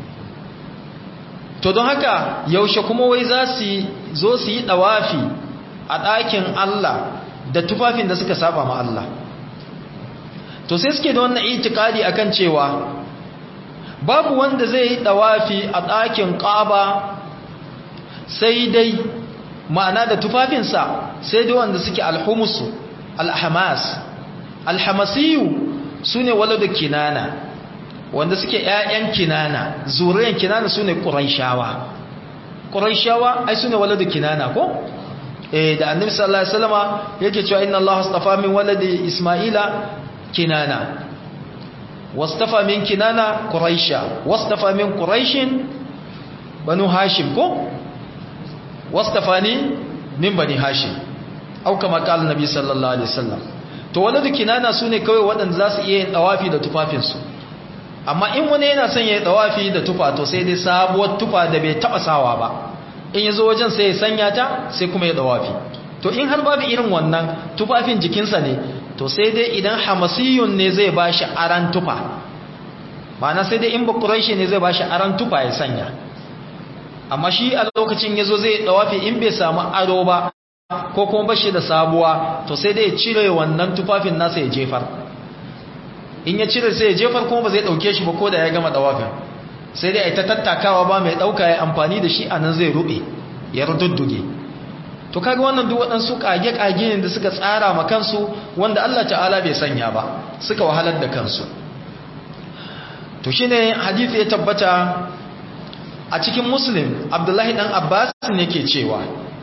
to don haka yaushe kuma wai za su zo su yi ɗawafi a ɗakin Allah da tufafin da suka saba ma Allah to sai suke da wannan itikadi akan cewa babu wanda zai yi ɗawafi a ɗakin ƙaba sai dai ma'ana da tufafinsa sai dai wanda suke alhumusu alhamas alhamasiyu su ne da kinana wanda suke ‘ya'yan kinana zuriyar kinana su ne ƙuraishawa ƙuraishawa ai su ne da kinana ko? eh da annabi sallallahu alaihi wasallama yake cewa inna allaha astafa min waladi isma'ila kinana wastafa min kinana quraisha wastafa min quraishin banu hashim ko wastafani min bani hashim au kama qala nabi sallallahu alaihi wasallam to waladu kinana sune kawai waɗanda za su iya yin dawafi da tufafinsu amma in wani yana son ya yi dawafi da tufa to sai dai sabuwar tufa da bai taba sawa ba in yazo wajen sai ya sanya ta sai kuma ya dawafi to in har babu irin wannan tufafin jikinsa ne to sai dai idan hamasiyun ne zai bashi aran tufa ma'ana sai dai in bakuraishi ne zai bashi aran tufa ya sanya amma shi a lokacin yazo zai dawafi in bai samu aro ba ko kuma bashi da sabuwa to sai dai ya cire wannan tufafin nasa ya jefar in ya cire sai ya jefar kuma ba zai dauke shi ba ko da ya gama dawafin sai dai a ta tattakawa ba mai dauka ya amfani da shi a nan zai rube ya rududduge to kaga wannan duk waɗansu kage-kage ne da suka tsara ma kansu wanda Allah ta'ala bai sanya ba suka wahalar da kansu to shine hadisi ya tabbata a cikin muslim abdullahi dan abbas ne ke cewa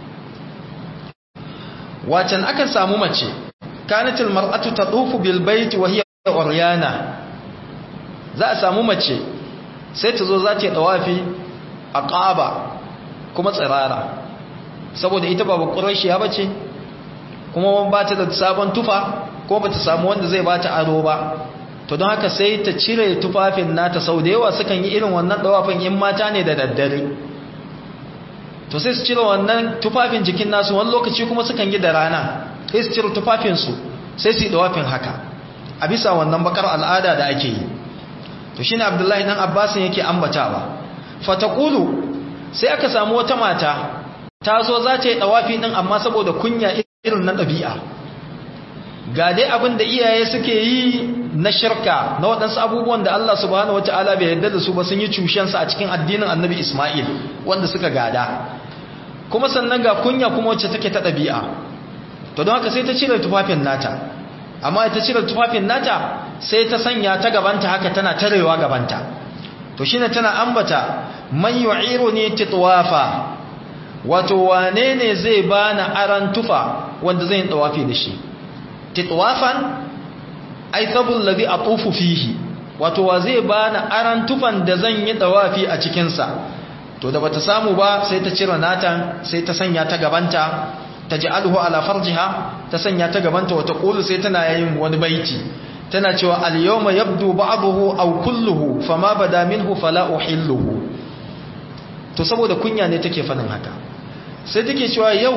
wacan akan samu mace kanatil mar'atu tatufu bil bait wa hiya uryana za a samu mace sai ta zo za ta yi tawafi a ƙaba kuma tsirara saboda ita ba bakurashiya ba ce kuma ba ta da sabon tufa ko ba ta samu wanda zai ba ta aro ba to don haka sai ta cire tufafin nata sau da yawa sukan yi irin wannan tawafin in mata ne da daddare to sai su cire wannan tufafin jikin nasu wani lokaci kuma sukan yi da rana sai su cire tufafinsu sai su yi tawafin haka a bisa wannan bakar al'ada da ake yi to shine abdullahi dan abbasin yake ambatawa fataqulu sai aka samu wata mata ta zo za ta yi dawafi din amma saboda kunya irin na dabi'a ga dai abin da iyaye suke yi na shirka na waɗansu abubuwan da Allah subhanahu wataala bai yarda da su ba sun yi cushensa a cikin addinin annabi Ismail wanda suka gada kuma sannan ga kunya kuma wacce take ta dabi'a to don haka sai ta cire tufafin nata amma ita cire tufafin nata sai ta sanya ta gabanta haka tana tarewa gabanta to shine tana ambata man yu'iruni titwafa wato wane ne zai bani aran tufa wanda zai dawafi da shi titwafan ai sabul ladhi atufu fihi wato wa zai bani aran tufan da zan yi dawafi a cikin sa to da bata samu ba sai ta cire natan sai ta sanya ta gabanta taj'aluhu ala farjiha ta sanya ta gabanta wata qulu sai tana yin wani baiti tana cewa al-yawma yabdu ba'dahu aw kulluhu fama bada minhu fala uhilluhu to saboda kunya ne take fadin haka sai take cewa yau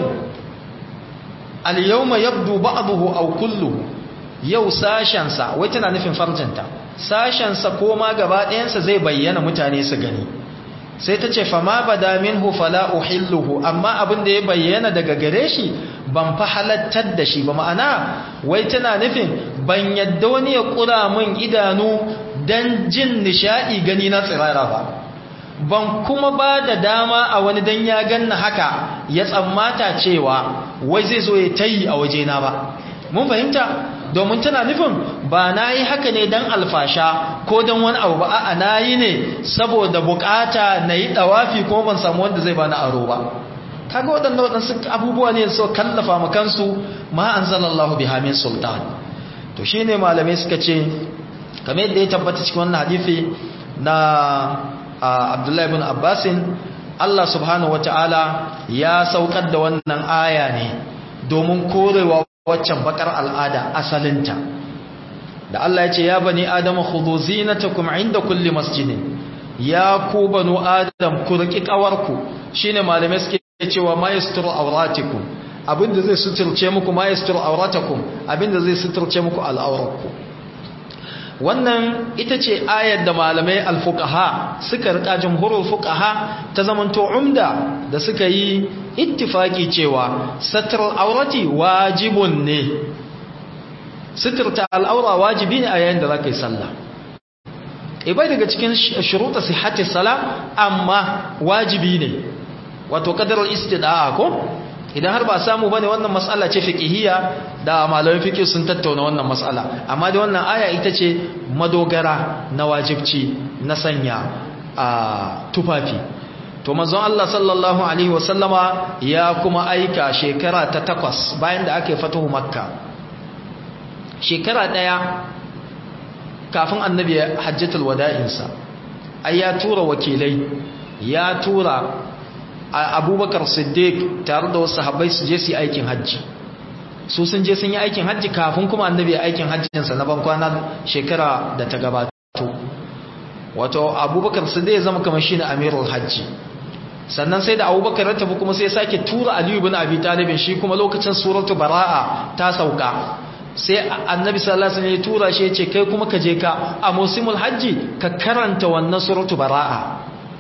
al-yawma yabdu ba'dahu aw kulluhu yau sashen sa wai tana nufin farjanta sashen sa ko ma gaba ɗayan sa zai bayyana mutane su gani sai ta ce fama bada minhu fala uhilluhu amma abin da ya bayyana daga gare shi ban fa halattar da shi ba ma'ana wai tana nufin ban yadda wani ya kura min idanu dan jin nishadi gani na tsirara ba ban kuma ba da dama a wani dan ya ganna haka ya tsammata cewa wai zai zo ya tayi a wajena ba mun fahimta domin tana nufin ba na yi haka ne don alfasha ko don wani abu ba a na yi ne saboda bukata na yi ɗawafi kuma ban samu wanda zai bani aro ba kaga waɗanda waɗansu abubuwa ne so kallafa makansu ma an zalallahu bi hamin sultan to shi ne malamai suka ce kame yadda ya tabbata cikin wannan hadithi na abdullahi bin abbasin allah subhanahu wa ta'ala ya saukar da wannan aya ne domin korewa waccan bakar al'ada asalinta da Allah ya ce ya bani adama khudhu zinatakum inda kulli masjidin ya ku banu adam ku riki kawarku shine malamai suke cewa ma yasturu awratikum abinda zai suturce muku ma yasturu awratakum abinda zai suturce muku al'auratku wannan ita ce ayar da malamai alfuqaha suka rika jumhurul fuqaha ta zamanto umda da suka yi ittifaki cewa satrul aurati wajibun ne sitirta al'aura wajibi ne a yayin da zaka yi sallah ibai daga cikin shuruta sihhati sala amma wajibi ne wato qadarul istida'a ko idan har ba samu bane wannan mas'ala ce fiqhiyya da malamin fiqh sun tattauna wannan mas'ala amma da wannan aya ita ce madogara na wajibci na sanya a tufafi to manzon Allah sallallahu alaihi wasallama ya kuma aika shekara ta takwas bayan da aka yi fatuhu makka shekara daya kafin annabi hajjatul wada'insa ai ya tura wakilai ya tura abubakar siddiq tare da wasu sahabbai su je su yi aikin hajji su sun je sun yi aikin hajji kafin kuma annabi ya aikin hajjinsa na bankwana shekara da ta gabato wato abubakar siddiq ya zama kamar shi ne amirul hajji sannan sai da abubakar ya tafi kuma sai sake tura aliyu bin abi talibin shi kuma lokacin suratu bara'a ta sauka sai annabi sallallahu alaihi wasallam ya tura shi ya ce kai kuma ka je ka a musimul hajji ka karanta wannan suratu bara'a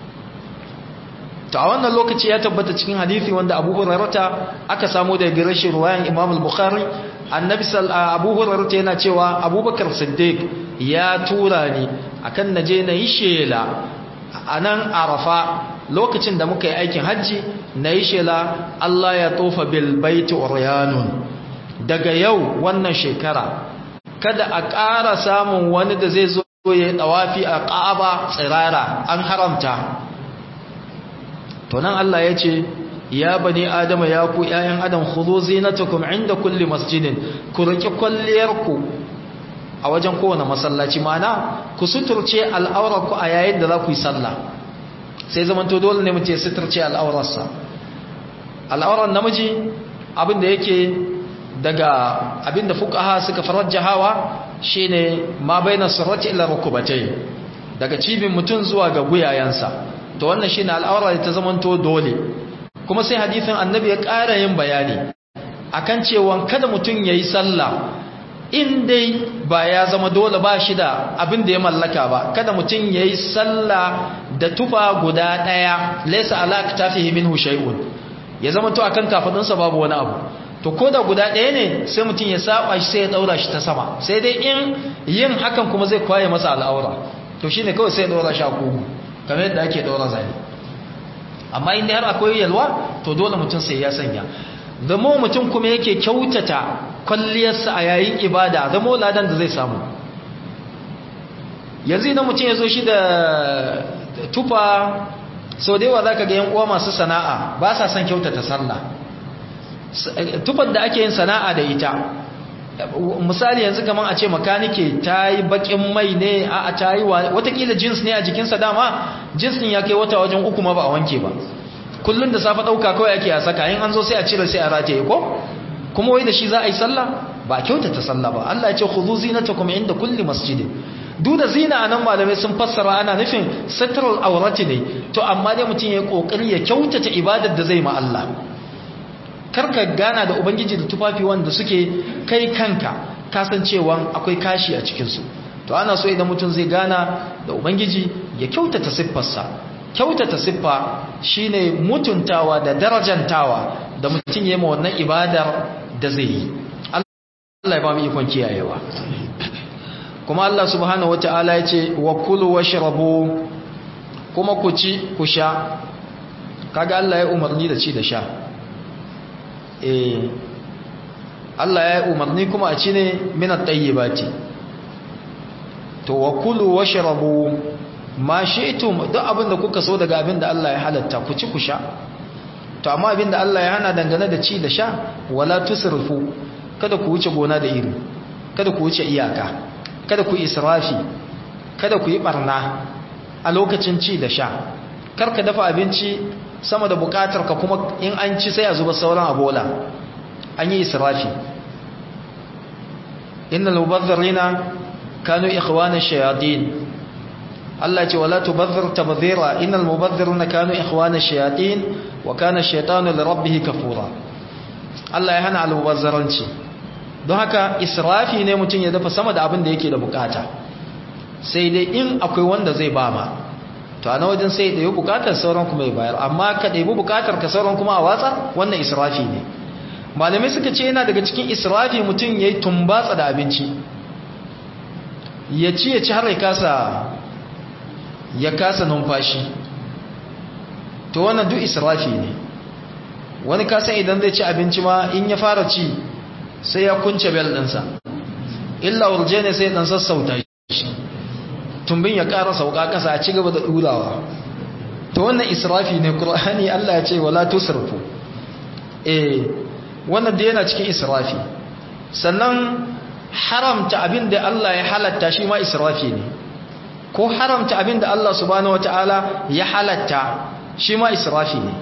to a wannan lokaci ya tabbata cikin hadisi wanda Abu Hurairah aka samu daga gare shi ruwayan Imam al-Bukhari annabi Abu Hurairah yana cewa Abubakar Siddiq ya tura ni akan naje na yi shela anan Arafa lokacin da muka yi aikin haji na yi shela Allah ya tofa bil baiti uryanun daga yau wannan shekara kada a ƙara samun wani da zai zo ya dawafi a Ka'aba tsirara an haramta to nan Allah ya ce ya bani adama ya ku ƴaƴan adam khudhu zinatakum inda kulli masjidin ku riki kwalliyarku a wajen kowane masallaci mana ku suturce al'aurarku a yayin da za ku yi sallah sai zaman to dole ne mu ce suturce al'aurarsa al'aurar namiji abin da yake daga abin da fuqaha suka farajjahawa shine ma baina surrati ila rukubatai daga cibin mutum zuwa ga guyayensa to wannan shine al'aura da ta zamanto dole kuma sai hadisin annabi ya ƙara yin bayani akan cewa kada mutum yayi sallah in dai ba ya zama dole ba shi da abin da ya mallaka ba kada mutum yayi sallah da tufa guda daya laysa ala aktafihi minhu shay'un ya zama to akan kafadunsa babu wani abu to ko da guda ɗaya ne sai mutum ya saba shi sai ya daura shi ta sama sai dai in yin hakan kuma zai kwaye masa al'aura to shine kawai sai ya daura shi a kugu kamar yadda ake daura zane amma inda har akwai yalwa to dole mutum sai ya sanya zamo mutum kuma yake kyautata kwalliyarsa a yayin ibada zamo ladan da zai samu yanzu idan mutum ya zo shi da tufa so da yawa zaka ga yan uwa masu sana'a ba sa son kyautata sallah tufar da ake yin sana'a da ita misali yanzu kaman a ce makanike ta yi bakin mai ne a ta yi watakila jins ne a jikinsa dama jins ɗin ya kai wata wajen uku ma ba a wanke ba kullum da safe ɗauka kawai ake a saka yin an zo sai a cire sai a rataye ko kuma wai da shi za a yi sallah ba kyautata sallah ba Allah ya ce khudhu zinatakum inda kulli masjidin duk da zina anan malamai sun fassara ana nufin satral aurati ne to amma dai mutum ya kokari ya kyautata ibadar da zai ma Allah karka gana da ubangiji da tufafi wanda suke kai kanka kasancewan akwai kashi a cikinsu to ana so idan mutum zai gana da ubangiji ya kyautata siffarsa kyautata siffa shine mutuntawa da darajantawa da mutum ya ma wannan ibadar da zai yi Allah ya ba mu ikon kiyayewa kuma Allah subhanahu wata'ala ya ce wa kulu washrabu kuma ku ci ku sha kaga Allah ya umarni da ci da sha eh Allah ya umarni kuma a ci ne minat tayyibati to wa kulu washrabu ma shi'tum duk abinda kuka so daga abinda Allah ya halatta ku ci ku sha to amma abinda Allah ya hana dangane da ci da sha wala tusrifu kada ku wuce gona da iri kada ku wuce iyaka kada ku israfi kada ku yi barna a lokacin ci da sha karka dafa abinci sama da bukatar ka kuma in an ci sai a zuba sauran abola an yi israfi innal mubazzirina kanu ikhwana shayatin Allah ce wala tubazzir tabdhira innal mubazzirina kanu ikhwana shayatin wa kana ash-shaytanu li rabbih kafura Allah ya hana al-mubazzaranci don haka israfi ne mutum ya dafa sama da abin da yake da bukata sai dai in akwai wanda zai ba ma to a na wajen sai da yi bukatar sauran kuma ya bayar amma ka ɗaibi bukatar ka sauran kuma a watsa wannan israfi ne malamai suka ce yana daga cikin israfi mutum ya yi tumbatsa da abinci ya ci ya ci har ya kasa ya kasa numfashi to wannan duk israfi ne wani kasan idan zai ci abinci ma in ya fara ci sai ya kunce bel ɗinsa illa wurje ne sai ɗan sassauta shi tumbin ya ƙara sauka ƙasa a ci gaba da ɗurawa to wannan israfi ne ƙur'ani Allah ya ce wala tusrifu eh wannan da yana cikin israfi sannan haramta abin da Allah ya halatta shi ma israfi ne ko haramta abin da Allah subhanahu wataala ya halatta shi ma israfi ne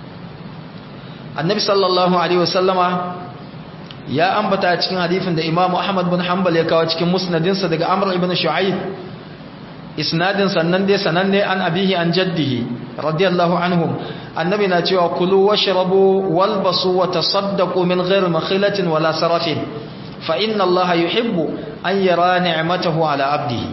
annabi sallallahu alaihi wasallama ya ambata cikin hadifin da imamu ahmad bin hanbal ya kawo cikin musnadinsa daga amr ibn shu'aib isnadin sannan dai sananne an abihi an jaddihi radiyallahu anhum annabi na cewa kulu washrabu walbasu wa tasaddaqu min ghairi makhilatin wala sarafin fa inna allaha yuhibbu an yara ni'matahu ala abdihi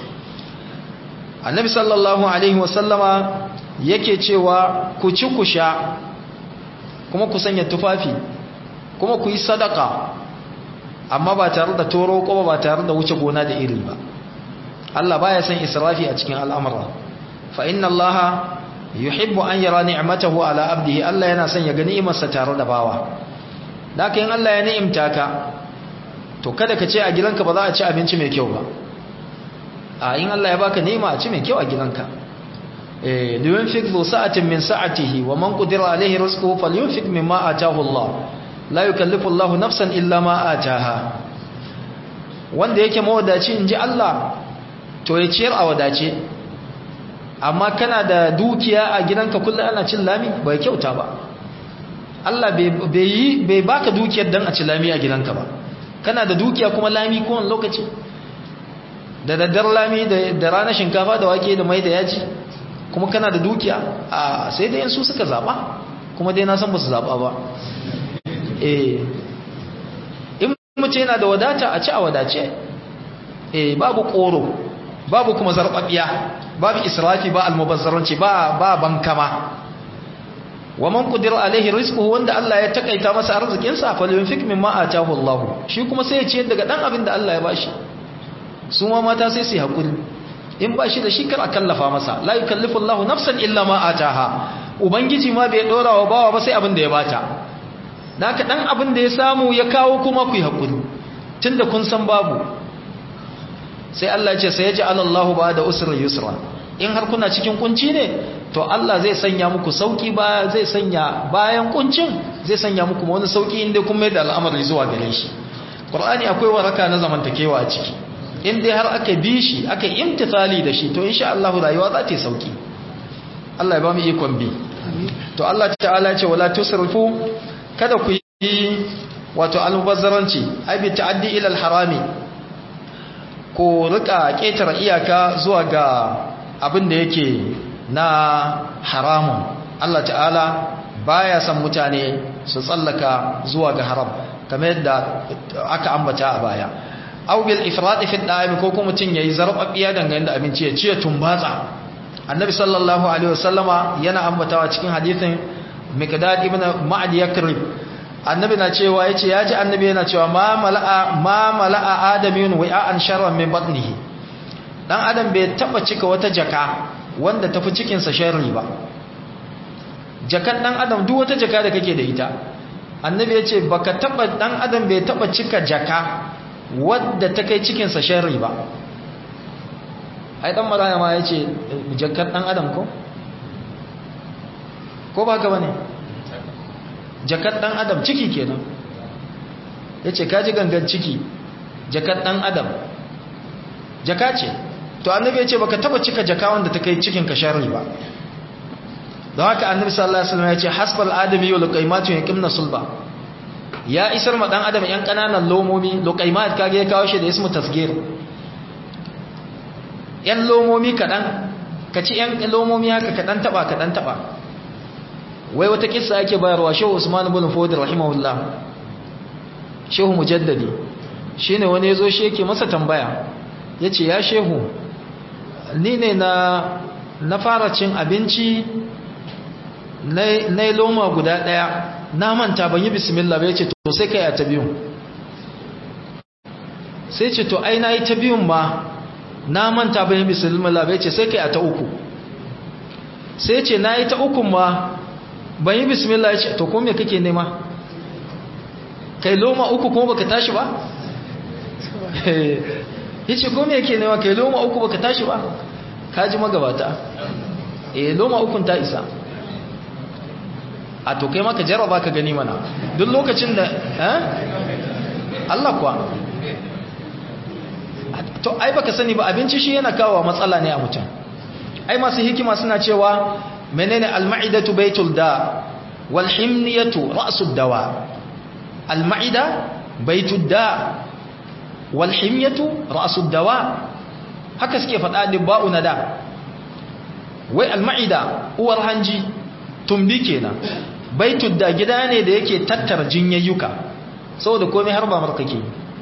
annabi sallallahu alaihi wasallama yake cewa ku ci ku sha kuma ku sanya tufafi kuma ku yi sadaka amma ba tare da toro ko ba tare da wuce gona da iri ba Allah baya son israfi a cikin al'amura fa inna Allah yuhibbu an yara ni'matahu ala abdihi Allah yana son ya ga ni'imarsa tare da bawa daka in Allah ya ni'imta ka to kada ka ce a gidanka ba za a ci abinci mai kyau ba a in Allah ya baka ni'ima a ci mai kyau a gidanka eh liyunfik zu sa'atin min sa'atihi wa man qadira alaihi rizquhu falyunfik mimma ataahu Allah la yukallifu Allahu nafsan illa ma ataha wanda yake mawadaci inji Allah to ya ciyar a wadace amma kana da dukiya a gidanka kullum ana cin lami bai kyauta ba Allah bai yi bai baka dukiyar dan a ci lami a gidanka ba kana da dukiya kuma lami kowane lokaci da daddar lami da ranar shinkafa da wake da mai da yaji kuma kana da dukiya a sai dai su suka zaba kuma dai na san ba su zaba ba eh in mace yana da wadata a ci a wadace eh babu koro babu kuma zarbabiya babu israfi ba almubazzaranci ba ba bankama wa man qadira alaihi rizquhu wanda Allah ya takaita masa arzikin sa fa yunfik mimma ataahu Allah shi kuma sai ya ciyar daga dan abin da Allah ya bashi su ma mata sai su hakuri in bashi da shi kar a kallafa masa la yukallifu Allah nafsan illa ma ataaha ubangiji ma bai dora wa bawa ba sai abin da ya bata naka dan abin da ya samu ya kawo kuma ku yi hakuri tunda kun san babu sai Allah ce sai ya ji alallahu ba da usrin yusra in har kuna cikin kunci ne to Allah zai sanya muku sauki ba zai sanya bayan kuncin zai sanya muku wani sauki inda kun mai da al'amari zuwa gare shi Qur'ani akwai waraka na zamantakewa a ciki in dai har aka bi shi aka imtithali da shi to insha Allah rayuwa za ta yi sauki Allah ya ba mu ikon bi to Allah ta'ala ya ce wala tusrifu kada ku yi wato almubazzaranci ai bi ta'addi ila al-harami ko rika ketare iyaka zuwa ga abin da yake na haramun Allah ta'ala baya san mutane su tsallaka zuwa ga haram kamar yadda aka ambata a baya aw bil ifrat fi da'im ko kuma mutun yayi zarbabiya dangane da abinci ya ci ya tumbatsa annabi sallallahu alaihi wasallama yana ambatawa cikin hadisin miqdad ibn ma'ad yakrib annabi na cewa yace yaji annabi yana cewa ma mala'a ma mala'a adamiyun wa'an sharran min batnihi dan adam bai taba cika wata jaka wanda tafi cikin sa sharri ba jakan dan adam duk wata jaka da kake da ita annabi yace baka taba dan adam bai taba cika jaka wadda ta kai cikin sa sharri ba ai dan maraya ma yace jakar dan adam ko ko ba ka bane jakar dan adam ciki kenan yace kaji gangan ciki jakar dan adam jaka ce to annabi yace baka taba cika jaka wanda ta kai cikin ka sharri ba don haka annabi sallallahu alaihi wasallam yace hasbal adami wa luqaymatu yaqimna sulba ya isar ma dan adam yan kananan lomomi luqaymat kage ya kawo shi da ismu tasgir yan lomomi kadan kaci yan lomomi haka kadan taba kadan taba wai wata kissa ake bayarwa shehu usman ibn fodi rahimahullah shehu mujaddadi shine wani yazo shi yake masa tambaya yace ya shehu ni ne na na fara cin abinci na loma guda daya na manta ban yi bismillah ba yace to sai kai a ta biyun sai ce to ai nayi ta biyun ma na manta ban yi bismillah ba yace sai kai a ta uku sai ce nayi ta uku ma ban yi bismillah ya ce to ko me kake nema kai loma uku kuma baka tashi ba ya ce ko me yake nema kai loma uku baka tashi ba kaji magabata eh loma ukun ta isa a to kai maka jarraba ka gani mana duk lokacin da eh Allah kuwa to ai baka sani ba abinci shi yana kawo matsala ne a mutum ai masu hikima suna cewa menene al-ma'idatu baitul da wal himniyatu ra'sud dawa al-ma'ida baitud da wal himniyatu ra'sud dawa haka suke faɗa dibba'u na da wai al-ma'ida uwar hanji tumbi kenan baitud da gida ne da yake tattara jinyayyuka saboda komai har ba markake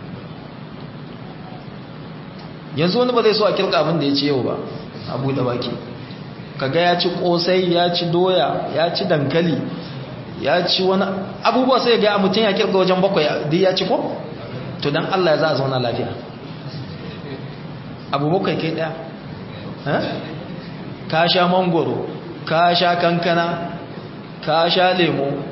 yanzu wani ba zai so a kirka abin da ya ce yau ba abu da baki kaga ya ci kosai ya ci doya ya ci dankali ya ci wani abubuwa sai ga mutum ya kirga wajen bakwai duk ya ci ko to dan Allah ya za a zauna lafiya abu bakwai kai daya ka sha mangoro ka sha kankana ka sha lemo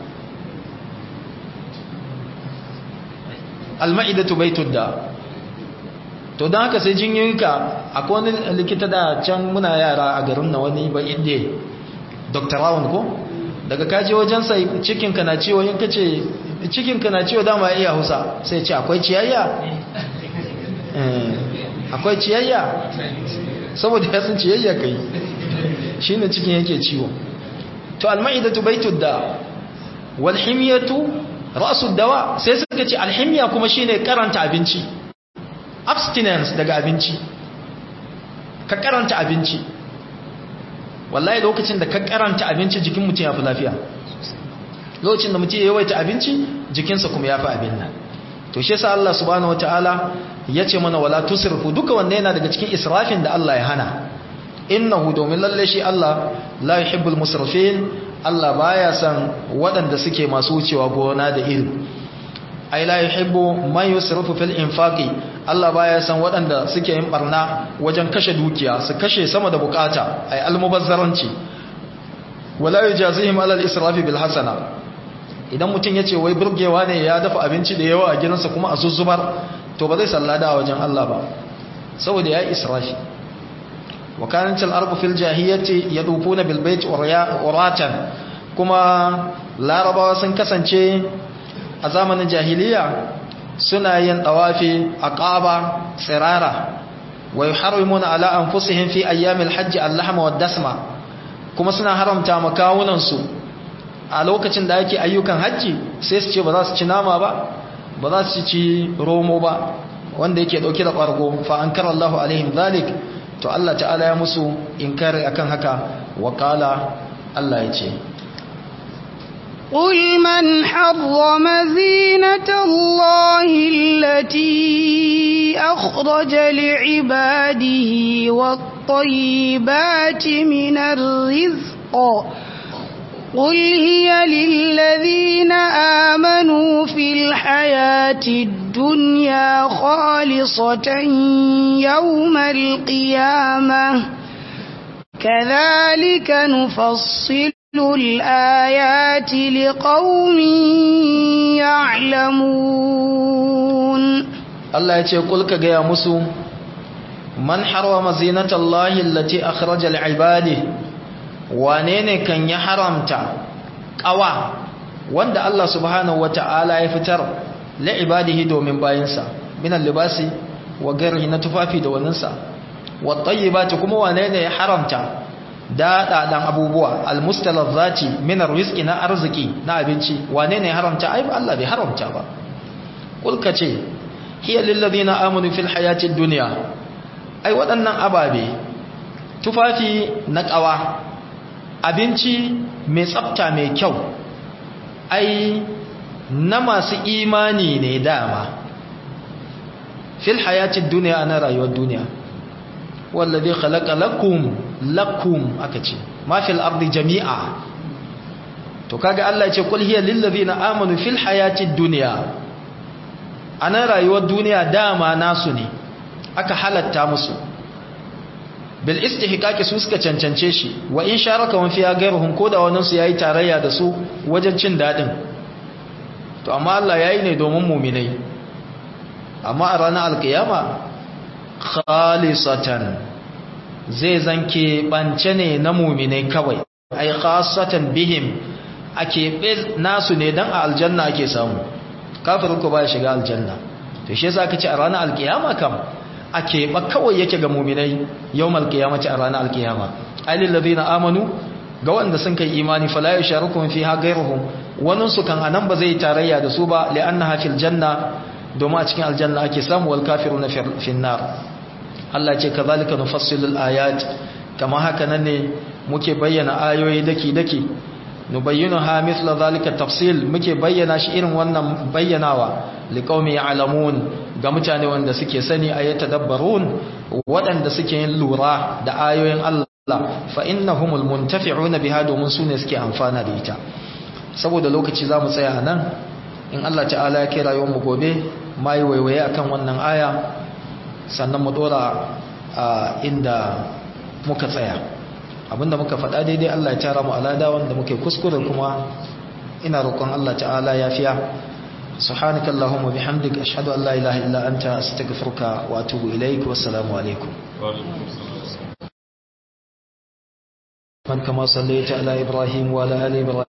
alma'idatu baitud da to don haka sai jinyoyinka akwai wani likita da can muna yara a garin na wani ba inda dr round ko daga kaji wajensa cikinka na ciwo yin kace cikinka na ciwo dama iya hausa sai ce akwai ciyayya akwai ciyayya saboda ya san ciyayya kai shi ne cikin yake ciwo to alma'idatu baitud da walhimiyatu ra'sud dawa sai suka ce alhimiya kuma shine karanta abinci abstinence daga abinci ka karanta abinci wallahi lokacin da ka karanta abinci jikin mutum ya fi lafiya lokacin da mutum ya yawaita abinci jikinsa kuma ya fi abin nan to shi yasa Allah subhanahu wataala ya ce mana wala tusrifu duka wanda yana daga cikin israfin da Allah ya hana innahu domin lalle shi Allah la yuhibbul musrifin Allah baya san waɗanda suke masu wucewa gona da iri ai la yuhibbu man yusrifu fil infaqi Allah baya san waɗanda suke yin barna wajen kashe dukiya su kashe sama da bukata ai almubazzaranci wala yujazihim ala al-israfi bil hasana idan mutum yace wai burgewa ne ya dafa abinci da yawa a gidansa kuma a zuzzubar to ba zai sallada a wajen Allah ba saboda ya israfi wa kanat al-arbu fil jahiliyyati yadufuna bil bayt uratan kuma larabawa sun kasance a zamanin jahiliya suna yin tawafi a ƙaba tsirara wa yuharrimuna ala anfusihim fi ayyamil hajj al-lahma wad-dasma kuma suna haramta makawunan su a lokacin da ake ayyukan hajji sai su ce ba za su ci nama ba ba za su ci romo ba wanda yake dauke da ƙwargo fa ankara Allahu alaihim zalik to Allah ta'ala ya musu inkari akan haka wa qala Allah ya ce قل من حرم زينة الله التي أخرج لعباده والطيبات من الرزق قل هي للذين آمنوا في الحياة الدنيا خالصة يوم القيامة كذلك نفصل الآيات لقوم يعلمون الله يقول كجا مسو من حرم زينة الله التي أخرج لعباده وانين كان يحرمت قوا وند الله سبحانه وتعالى يفتر لعباده دومين باينسا من اللباس وغيره نتفافي دوننسا والطيبات كما وانين يحرمت daɗaɗan abubuwa almustalazzati min arziki na arziki na abinci wane ne haramta ai ba Allah bai haramta ba kulka ce hiya lil ladina amanu fil hayatid dunya ai waɗannan ababe tufafi na ƙawa abinci mai tsafta mai kyau ai na masu imani ne dama fil hayatid dunya na rayuwar duniya wallazi khalaqa lakum lakum aka ce ma fil ardi jami'a to kaga Allah ya ce kul hiya lil ladina amanu fil hayatid dunya ana rayuwar duniya dama nasu ne aka halatta musu bil istihqaqi su suka cancance shi wa in sharaka wan fiya gairuhum ko da wannan su yayi tarayya da su wajen cin dadin to amma Allah yayi ne domin mu'minai amma a ranar alkiyama khalisatan zai zanke bance ne na muminai kawai ai khasatan bihim ake nasu ne dan a aljanna ake samu kafirin ko ba shiga aljanna to shi yasa kace a ranar alkiyama kam ake ba kawai yake ga muminai yawmal qiyamati a ranar alkiyama alil ladina amanu ga wanda sun kai imani fala yusharukum fiha ghayruhum wannan su kan anan ba zai tarayya da su ba li'annaha fil janna domin a cikin aljanna ake samu wal kafiruna fi nar Allah ce kazalika nufassilul ayat kama haka nan ne muke bayyana ayoyi daki daki nubayyinuha mithla zalika tafsil muke bayyana shi irin wannan bayyanawa liqaumi ya'lamun ga mutane wanda suke sani ayata dabbarun waɗanda suke yin lura da ayoyin Allah fa innahumul muntafi'una biha domin sune suke amfana da ita saboda lokaci zamu tsaya nan in Allah ta'ala ya kira yawan mu gobe mai waiwaye akan wannan aya sannan mu dora a inda muka tsaya abinda muka faɗa daidai Allah ya tara mu alada wanda muke kuskure kuma ina roƙon Allah ta'ala yafiya subhanaka allahumma bihamdika ashhadu an la ilaha illa anta astaghfiruka wa atubu ilaik wa assalamu alaikum man kama sallaita ala ibrahim wa ala ali ibrahim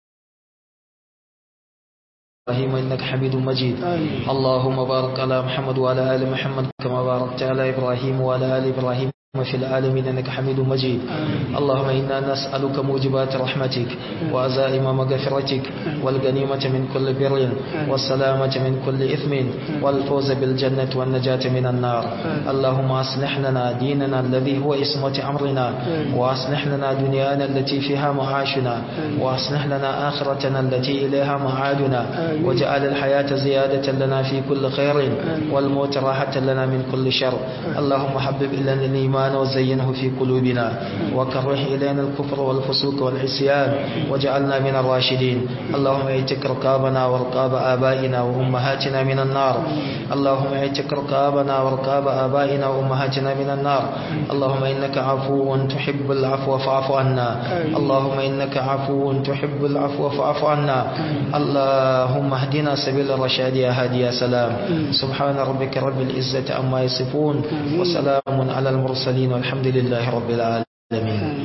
إبراهيم إنك حميد مجيد اللهم بارك على محمد وعلى آل محمد كما باركت على إبراهيم وعلى آل إبراهيم في العالمين إنك حميد مجيد اللهم إنا نسألك موجبات رحمتك وعزائم مغفرتك والغنيمة من كل بر والسلامة من كل إثم والفوز بالجنة والنجاة من النار اللهم أصلح لنا ديننا الذي هو اسمة أمرنا وأصلح لنا دنيانا التي فيها معاشنا وأصلح لنا آخرتنا التي إليها معادنا واجعل الحياة زيادة لنا في كل خير والموت راحة لنا من كل شر اللهم حبب إلينا الإيمان وزينه في قلوبنا وكره إلينا الكفر والفسوق والعصيان واجعلنا من الراشدين اللهم اعتق رقابنا ورقاب آبائنا وأمهاتنا من النار اللهم اعتق رقابنا ورقاب آبائنا وأمهاتنا من النار اللهم إنك عفو تحب العفو فاعف عنا اللهم إنك عفو تحب العفو فاعف عنا اللهم اهدنا سبيل الرشاد يا هادي يا سلام سبحان ربك رب العزة عما يصفون وسلام على المرسلين المرسلين والحمد لله رب العالمين